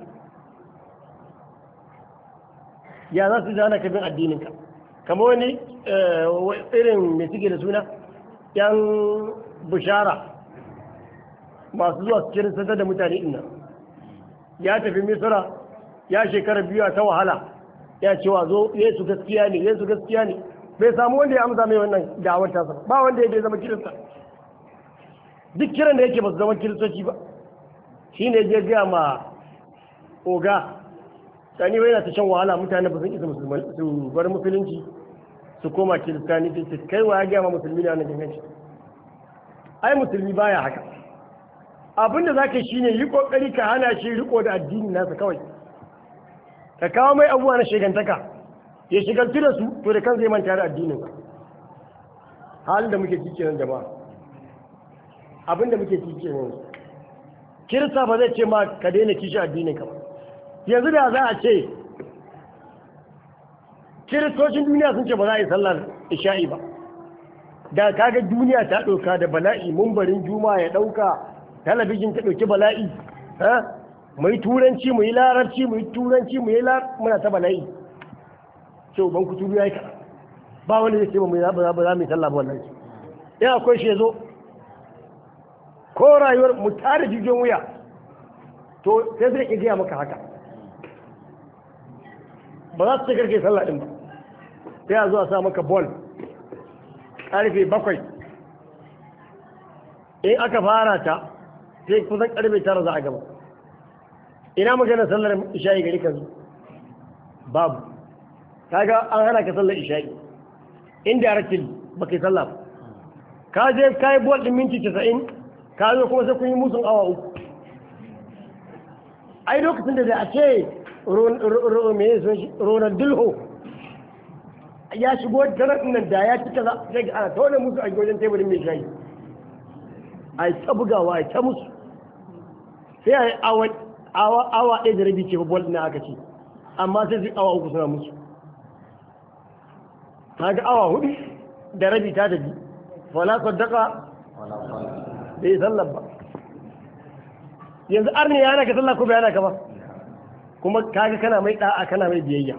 ya za su zana ka bin addinin ka kama wani irin mai suke da suna yan bishara masu zuwa su kirin da mutane ina ya tafi misira ya shekara biyu ta wahala ya ce wa zo yesu gaskiya ne yesu gaskiya ne bai samu wanda ya amsa mai wannan da'awar tasa ba wanda ya bai zama kirista duk kiran da yake ba su zama kiristoci ba shi ne je gaya ma oga sani bai na ta shan wahala mutane ba sun isa su bar musulunci su koma kiristani sai kai wa ya gaya ma musulmi na wannan ganganci ai musulmi baya haka abin da zaka shi ne yi kokari ka hana shi riko da addini nasa kawai ka kawo mai abubuwa na shegantaka ya shigaltu da su to da kan zai manta da addinin halin da muke ciki nan jama'a abin da muke ciki nan kirista ba zai ce ma ka daina kishi addinin ka ba yanzu da za a ce kiristocin duniya sun ce ba za a yi sallar isha'i ba da kaga duniya ta ɗauka da bala'i mumbarin juma ya ɗauka talabijin ta ɗauki bala'i mu yi turanci mu yi larabci mu yi turanci mu yi muna ta bala'i ce ban kuturu ya yi kaɗan ba wanda zai ce ba mu za ba za mu yi sallah ba wallahi in akwai shi ya zo ko rayuwar mu tare jijiyoyin wuya to sai zai iya gaya maka haka ba za su ce karke sallah din ba sai a zo a sa maka bol karfe bakwai in aka fara ta sai kusan karfe tara za a gaba ina magana sallar isha'i gari ka zo babu kaga an hana ka sallar isha'i indirectly ba kai sallah ba ka je ka yi bol din minti 90 ka zo kuma sai kun yi musun awa uku ai lokacin da a ce ronaldinho ya shigo tarar nan da ya ci kaza sai ga ana taune musu a wajen teburin mai shayi a yi ta bugawa a yi ta musu sai a yi awa ɗaya da rabi ce bol na aka ce amma sai su awa uku suna musu ta ga awa hudu da rabi ta tafi wala saddaka bai sallar ba yanzu arni ya ka sallah ko bai yana ka ba kuma kaga kana mai da'a kana mai biyayya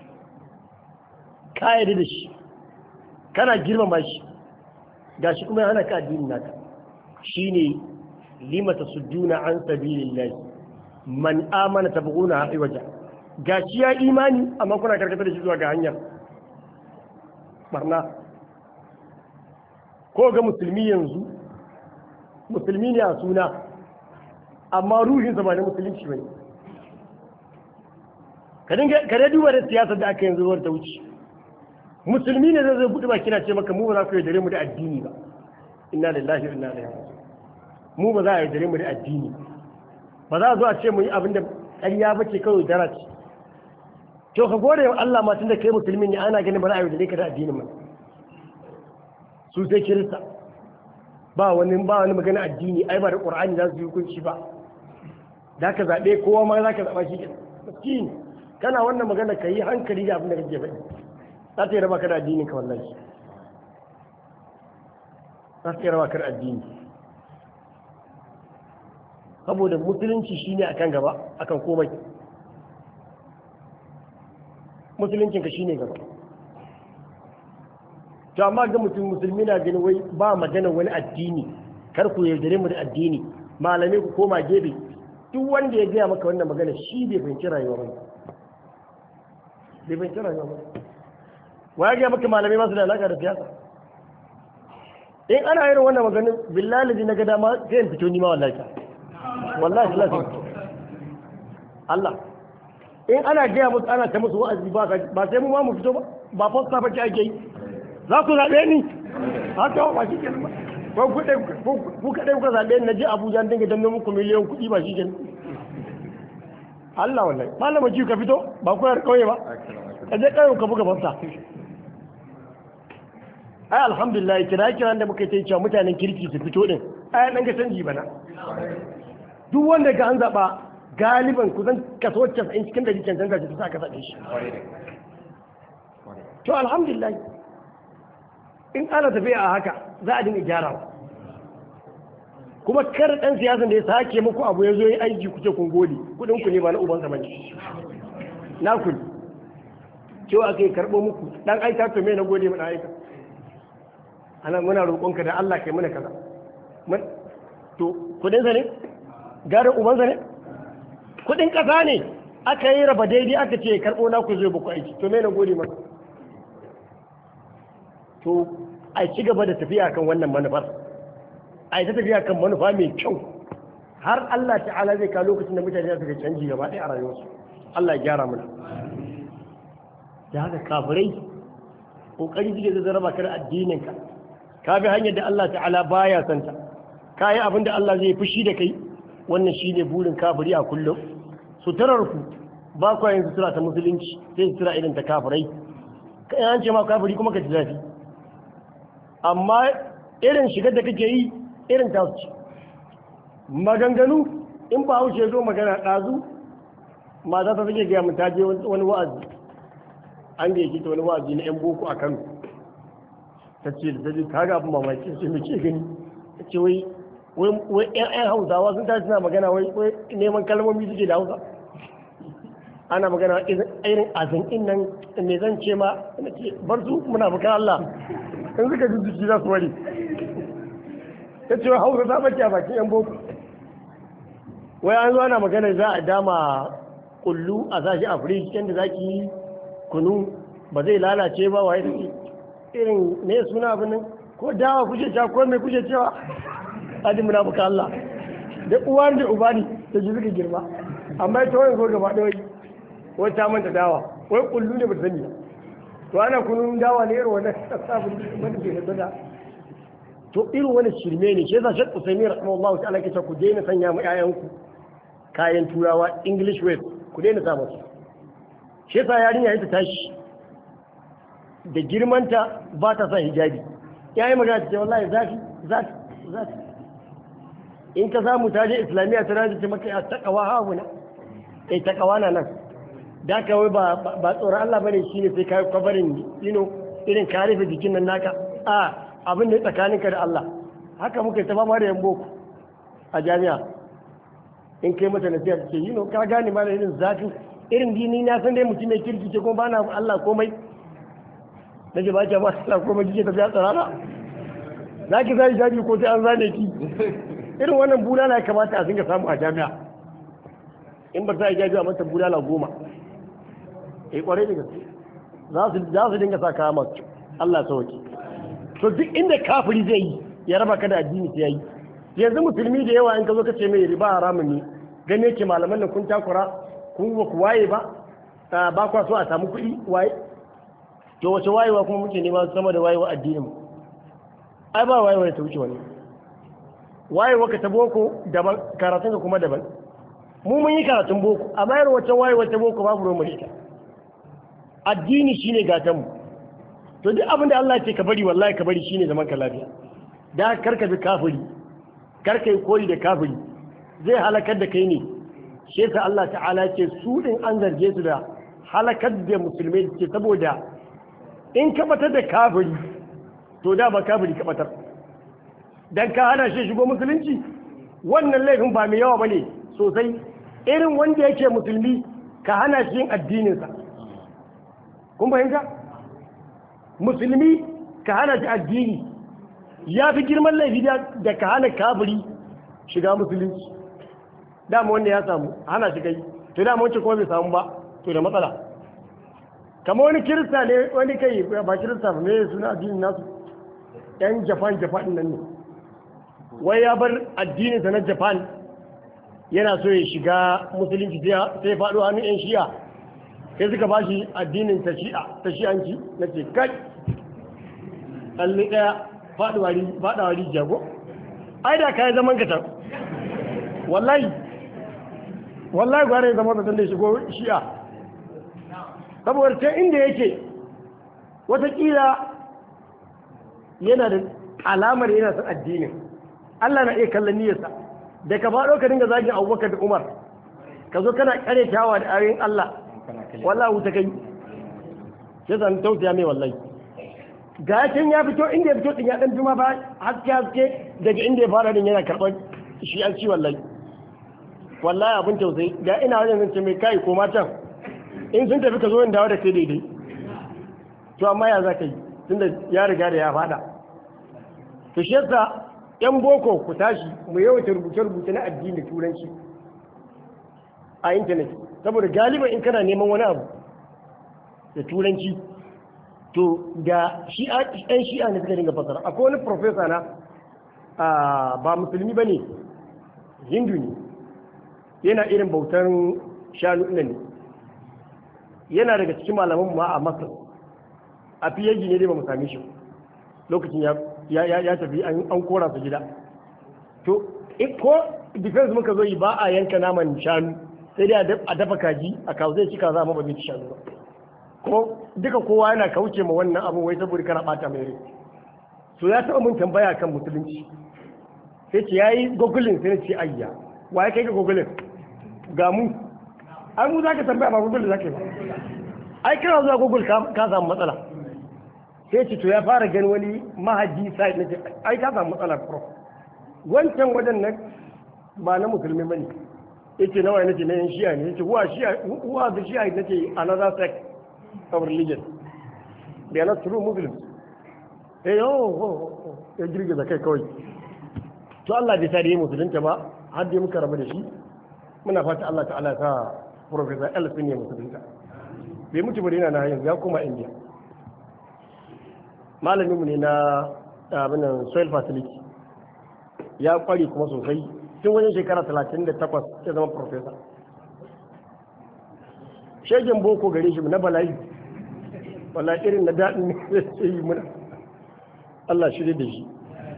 ka yarda da shi kana girmama shi gashi kuma yana ka addinin naka shine lima tasudduna an sabilillah man amana tabghuna ha'i waja gashi ya imani amma kuna karkatar da shi zuwa ga hanyar barna ko ga musulmi yanzu musulmi ne a suna amma ruhinsa ba na musulunci ba ne ka dai duba da siyasar da aka yanzu ruwar ta wuce musulmi ne zai zai buɗe baki na ce maka mu ba za ku yaudare mu da addini ba inna lillahi wa inna ilaihi mu ba za a yaudare mu da addini ba za a zo a ce mu yi abin da ƙarya ba ce kawai dara ce to ka gode wa Allah ma tun da kai musulmi ne ana ganin ba za a yaudare ka da addinin ma su sai kirista ba wani ba wani magana addini ai ba da qur'ani za su yi hukunci ba da ka zaɓe kowa ma za ka zaɓa shi miskin kana wannan magana ka yi hankali da abin da kake faɗi za ta yi raba ka da addinin ka wallahi za ta yi raba ka da addini saboda musulunci shine akan gaba akan komai musuluncin ka shine gaba to amma ga mutum musulmi na ganin wai ba magana wani addini kar ku yaudare mu da addini malamai ku koma gefe duk wanda ya gaya maka wannan magana shi bai fahimci rayuwa ba bai fahimci rayuwa ba wa ya gaya maka malamai masu da alaka da siyasa in ana yin wannan maganin billahi na ga dama sai in fito ni ma wallahi ta wallahi Allah sai Allah in ana gaya musu ana ta musu wa'azi ba ba sai mu ma mu fito ba ba fasta ba ke ake yi za ku zaɓe ni haka ba shi ke ba ku kaɗai kuka zaɓe ni na je abuja an dinga danne muku miliyan kuɗi ba shi ke Allah wallahi malama ji ka fito ba ku yar kauye ba ka je kauye ka buga fasta ai alhamdulillah kira kiran da muka yi cewa mutanen kirki su fito din ai dan ga canji bana duk wanda ga an zaɓa galiban kusan kaso 90 cikin dari cancanta ta sa ka zaɓe shi to alhamdulillah in ana tafiya a haka za a dinga gyarawa kuma kar dan siyasan da ya sake muku abu ya zo yi aiki kuce kun gode kudin ku ne ba na uban sa bane na ku cewa kai karbo muku dan aika to me na gode mu dan aika ana muna roƙonka da Allah kai mana kaza mun to kudin sa ne garin uban sa ne kudin kasa ne aka yi raba daidai aka ce karbo na ku zo ba ku aiki to me na gode maka to a ci gaba da tafiya kan wannan manufar a yi ta tafiya kan manufa mai kyau har Allah ta'ala zai kawo lokacin da mutane za su ga canji gaba ɗaya a rayuwarsu Allah ya gyara mana da haka kafirai kokari suke zai raba ka da addininka ka bi hanyar da Allah ta'ala baya santa ka yi abin da Allah zai fushi da kai wannan shine burin kafiri a kullum suturar ku ba kwa yin sutura ta musulunci sai sutura irin ta kafirai ka an ce ma kafiri kuma ka ji zafi amma irin shigar da kake yi irin ta ce maganganu in ba haushe zo magana ɗazu mata ta suke gaya mun ta je wani wa'azi an da yake ta wani wa'azi na yan boko a kano ta ce da ta ka ga abin mamaki sai muke gani ta ce wai wai yan yan hausawa sun tashi suna magana wai neman kalmomi suke da hausa ana magana irin azin nan me zan ce ma bar su muna bukan Allah in suka ji jiki za su wari ta ce hausa ta bace a bakin yan boko wai an zo ana magana za a dama kullu a sashi a firij yadda za ki yi kunu ba zai lalace ba waye take irin ne suna abin nan ko dawa kuke cewa ko mai kuke cewa adi muna bukan Allah da uwa da uba ne da ji suka girma amma ita wani zo gaba ɗaya wai ta manta dawa wai kullu ne ba sani to ana kunun dawa ne irin wannan sabon wanda ke da to irin wani shirme ne shi yasa shek usaimi rahimahullahu ta'ala ke ku daina sanya ma ƴaƴanku kayan turawa english way ku daina sa musu shi yasa yarinya ita tashi da girmanta ba ta sa hijabi yayi magana ce wallahi zafi zafi zafi in ka samu ta je islamiyya ta rajin ta maka ya takawa hauna kai takawa na nan da ka wai ba ba tsoron Allah bane shine sai kai kwabarin you irin ka rufe jikin nan naka a abin da tsakaninka da Allah haka muka yi ta fama da yan boko a jami'a in kai mata nasiha ta ce yi ka gane ma da irin zafi irin dini na san dai mutum mai kirki ce kuma ba na Allah komai na ce ba ki ba Allah komai kike tafiya tsarara za ki zai jaji ko sai an zane ki irin wannan bulala ya kamata a dinga samu a jami'a in ba za a jaji a mata bulala goma eh kwarai da gaske za su dinga sa kaya masu Allah ya sauke to duk inda kafiri zai yi ya raba ka da addini sai yayi yanzu musulmi da yawa in ka zo ka ce mai riba haramun ne gane yake malaman nan kun takura kun ba ku waye ba ba kwa so a samu kuɗi waye to wace wayewa kuma muke nema sama da wayewa addinin mu ai ba wayewa ta wuce wani wayewa ka ta boko daban karatun ka kuma daban mu mun yi karatun boko amma yar wacce wayewa ta boko babu ruwan mu ita addini shine gatan mu to duk abin da Allah ce ka bari wallahi ka bari shine zaman ka lafiya da karka bi kafiri karka yi koyi da kafiri zai halakar da kai ne shi yasa Allah ta'ala ce su din an zarge su da halakar da musulmai ce saboda in ka batar da kafiri to da ba kafiri ka batar dan ka hana shi shigo musulunci wannan laifin ba mai yawa bane sosai irin wanda yake musulmi ka hana shi yin addininsa kun fahimta musulmi ka hana shi addini ya fi girman laifi da ka hana kafiri shiga musulunci dama wanda ya samu hana shi kai to dama wancan kuma bai samu ba to da matsala kama wani kirista ne wani kai ba kirista ba mai suna addinin nasu yan japan japan nan ne wai ya bar addininsa na japan yana so ya shiga musulunci sai faɗo hannun yan shi'a sai suka ba shi addinin ta shi'anci na ce kai tsalli ɗaya faɗawa rijiya ko ai da kayan zaman ka can wallahi wallahi gwara ya zama da tun da shigo shi'a saboda can inda yake watakila yana da alamar yana son addinin Allah na iya kallon niyyarsa da ka faɗo ka dinga zagin abubakar da umar ka zo kana kare kyawa da ayoyin Allah wallahi wuta kai sai zan tausaya mai wallahi ga can ya fito inda ya fito din ya dan juma ba haske haske daga inda ya fara din yana karɓar shi an ci wallahi wallahi abin tausayi ga ina wajen zance mai kai ko matan in sun tafi ka zo in dawo da kai daidai to amma ya za ka yi tunda ya riga da ya fada to shi yasa yan boko ku tashi mu yawaita rubuce-rubuce na addini turanci a intanet saboda galiban in kana neman wani abu da turanci to da yan shi'a ne suka dinga fasara akwai wani profesa na ba musulmi ba ne hindu ne yana irin bautan shanu ne yana daga cikin malaman ma a masar a fiye ne dai ba mu same shi lokacin ya tafi an kora su gida to ko defense muka zo yi ba a yanka naman shanu sai dai a dafa kaji a kawo zai ci kaza amma ba zai ci shanu ba ko duka kowa yana kauce ma wannan abu wai saboda kana bata mai rai so ya taɓa mun tambaya kan musulunci sai ce yayi gogulin sai ce ayya wa ya kai ga gogulin ga mu ai mu zaka tambaya ba gogulin zaka yi ba ai kana zuwa gogul ka samu matsala sai ce to ya fara gani wani mahaji site na ce ai ka samu matsala prof wancan wajen nan ba na musulmi bane yace nawa ne nace na yan shi'a ne yace wa shi'a wa da shi'a nace another sect of religion they are not true muslims eh oh ya girgiza kai kawai to Allah bai sa da yi musulunta ba har dai muka rabu da shi muna fata Allah ta'ala ya sa professor Elfin ya musulunta bai mutu ba yana na yanzu ya koma India malamin mu ne na abin nan soil facility ya kware kuma sosai tun wajen shekara 38 ya zama professor shegen boko gare shi na bala'i wala irin na daɗin ne zai yi muna Allah shi da shi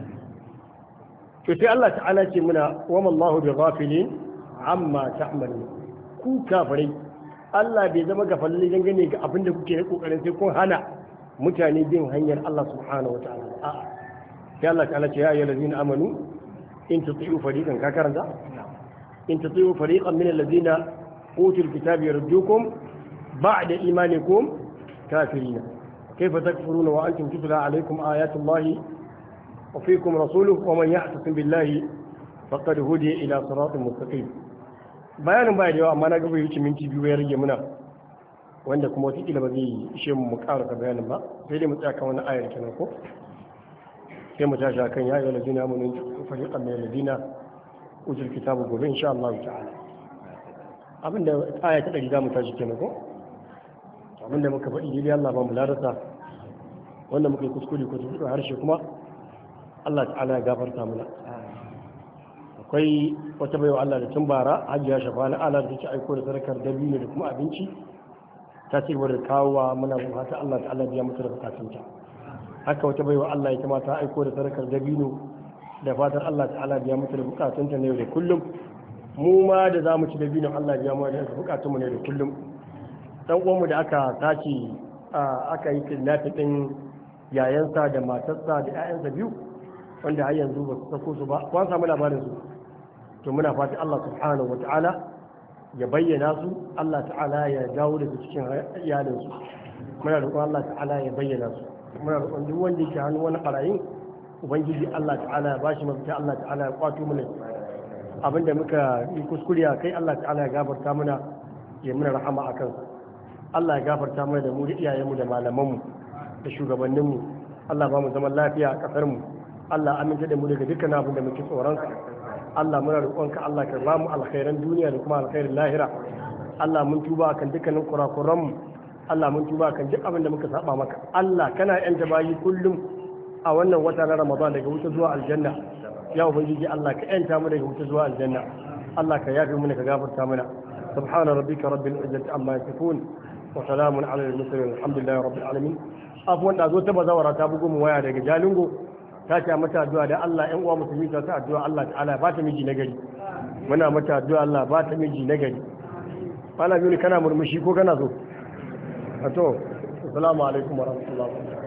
to sai Allah ta'ala ce muna wa mallahu bi ghafilin amma ta'malun ku kafirai Allah bai zama gafalle dangane ga abin da kuke kokarin sai kun hana mutane bin hanyar Allah subhanahu wa ta'ala a'a sai Allah ta'ala ce ya ayyuhal ladina amanu in tuti'u fariqan ka karanta in tuti'u fariqan min alladhina utul kitaba yardukum ba'da imanikum kafirina kayfa takfuruna wa antum tutla alaykum ayatu allahi wa fiikum rasuluhu wa man ya'tasim billahi faqad hudiya ila siratin mustaqim bayanin baya da yawa amma na gaba yuci minti biyu ya rage muna wanda kuma wata kila ba zai ishe mu mu karasa bayanin ba sai dai mu tsaya kan wani ayar kenan ko sai mu tashi akan ya ayyuhal ladina amanu fariqan min alladina utul kitabu gobe insha Allah ta'ala abinda aya ta dari za mu tashi kenan ko abinda muka faɗi daidai Allah ba mu larasa wanda muka yi kuskure ko tuɗu harshe kuma Allah ta'ala ya gafarta mana akwai wata baiwa Allah da tun bara hajiya shafa na ala da take aiko da sadakar dabino da kuma abinci ta ci gaba da kawowa muna fata Allah ta'ala biya mata da bukatunta haka wata baiwa Allah ya kamata aiko da sadakar dabino da fatar Allah ta'ala biya mata da bukatunta na yau da kullum mu ma da za mu ci dabino Allah biya mu da bukatunmu na yau da kullum dan uwanmu da aka tace aka yi kidnapping din yayansa da matarsa da 'ya'yansa biyu wanda har yanzu ba su sako su ba ko an samu labarin su to muna fatan Allah subhanahu wata'ala ya bayyana su Allah ta'ala ya dawo da su cikin iyalin su muna roƙon Allah ta'ala ya bayyana su muna roƙon duk wanda yake hannu wani ƙarayin ubangiji Allah ta'ala ya bashi mafita Allah ta'ala ya kwato mana abinda muka yi kuskure a kai Allah ta'ala ya gafarta mana ya muna rahama a kansa Allah ya gafarta mana da mu da iyayenmu da malamanmu da shugabanninmu Allah ba mu zaman lafiya a ƙasarmu Allah aminta da mu daga dukkan abin da muke tsoron Allah muna roƙonka Allah ka ba mu alkhairan duniya da kuma alkhairin lahira Allah mun tuba kan dukkanin kurakuran mu Allah mun tuba kan duk abin da muka saba maka Allah kana yanta bayi kullum a wannan wata na Ramadan daga wuta zuwa aljanna ya ubangiji Allah ka yanta mu daga wuta zuwa aljanna Allah ka yafe mu ka gafarta mana subhana rabbika rabbil izzati amma yasifun wa salamun ala al-mursalin alhamdulillahi rabbil alamin afwan da zo ta bazawara ta bugu mu waya daga Jalingo ta ce mata addu'a da Allah ƴan uwa musulmi ta ta addu'a Allah ta'ala ba ta miji nagari muna mata addu'a Allah ba ta miji nagari Malam Yuni kana murmushi ko kana so to assalamu alaikum wa rahmatullahi wa barakatuh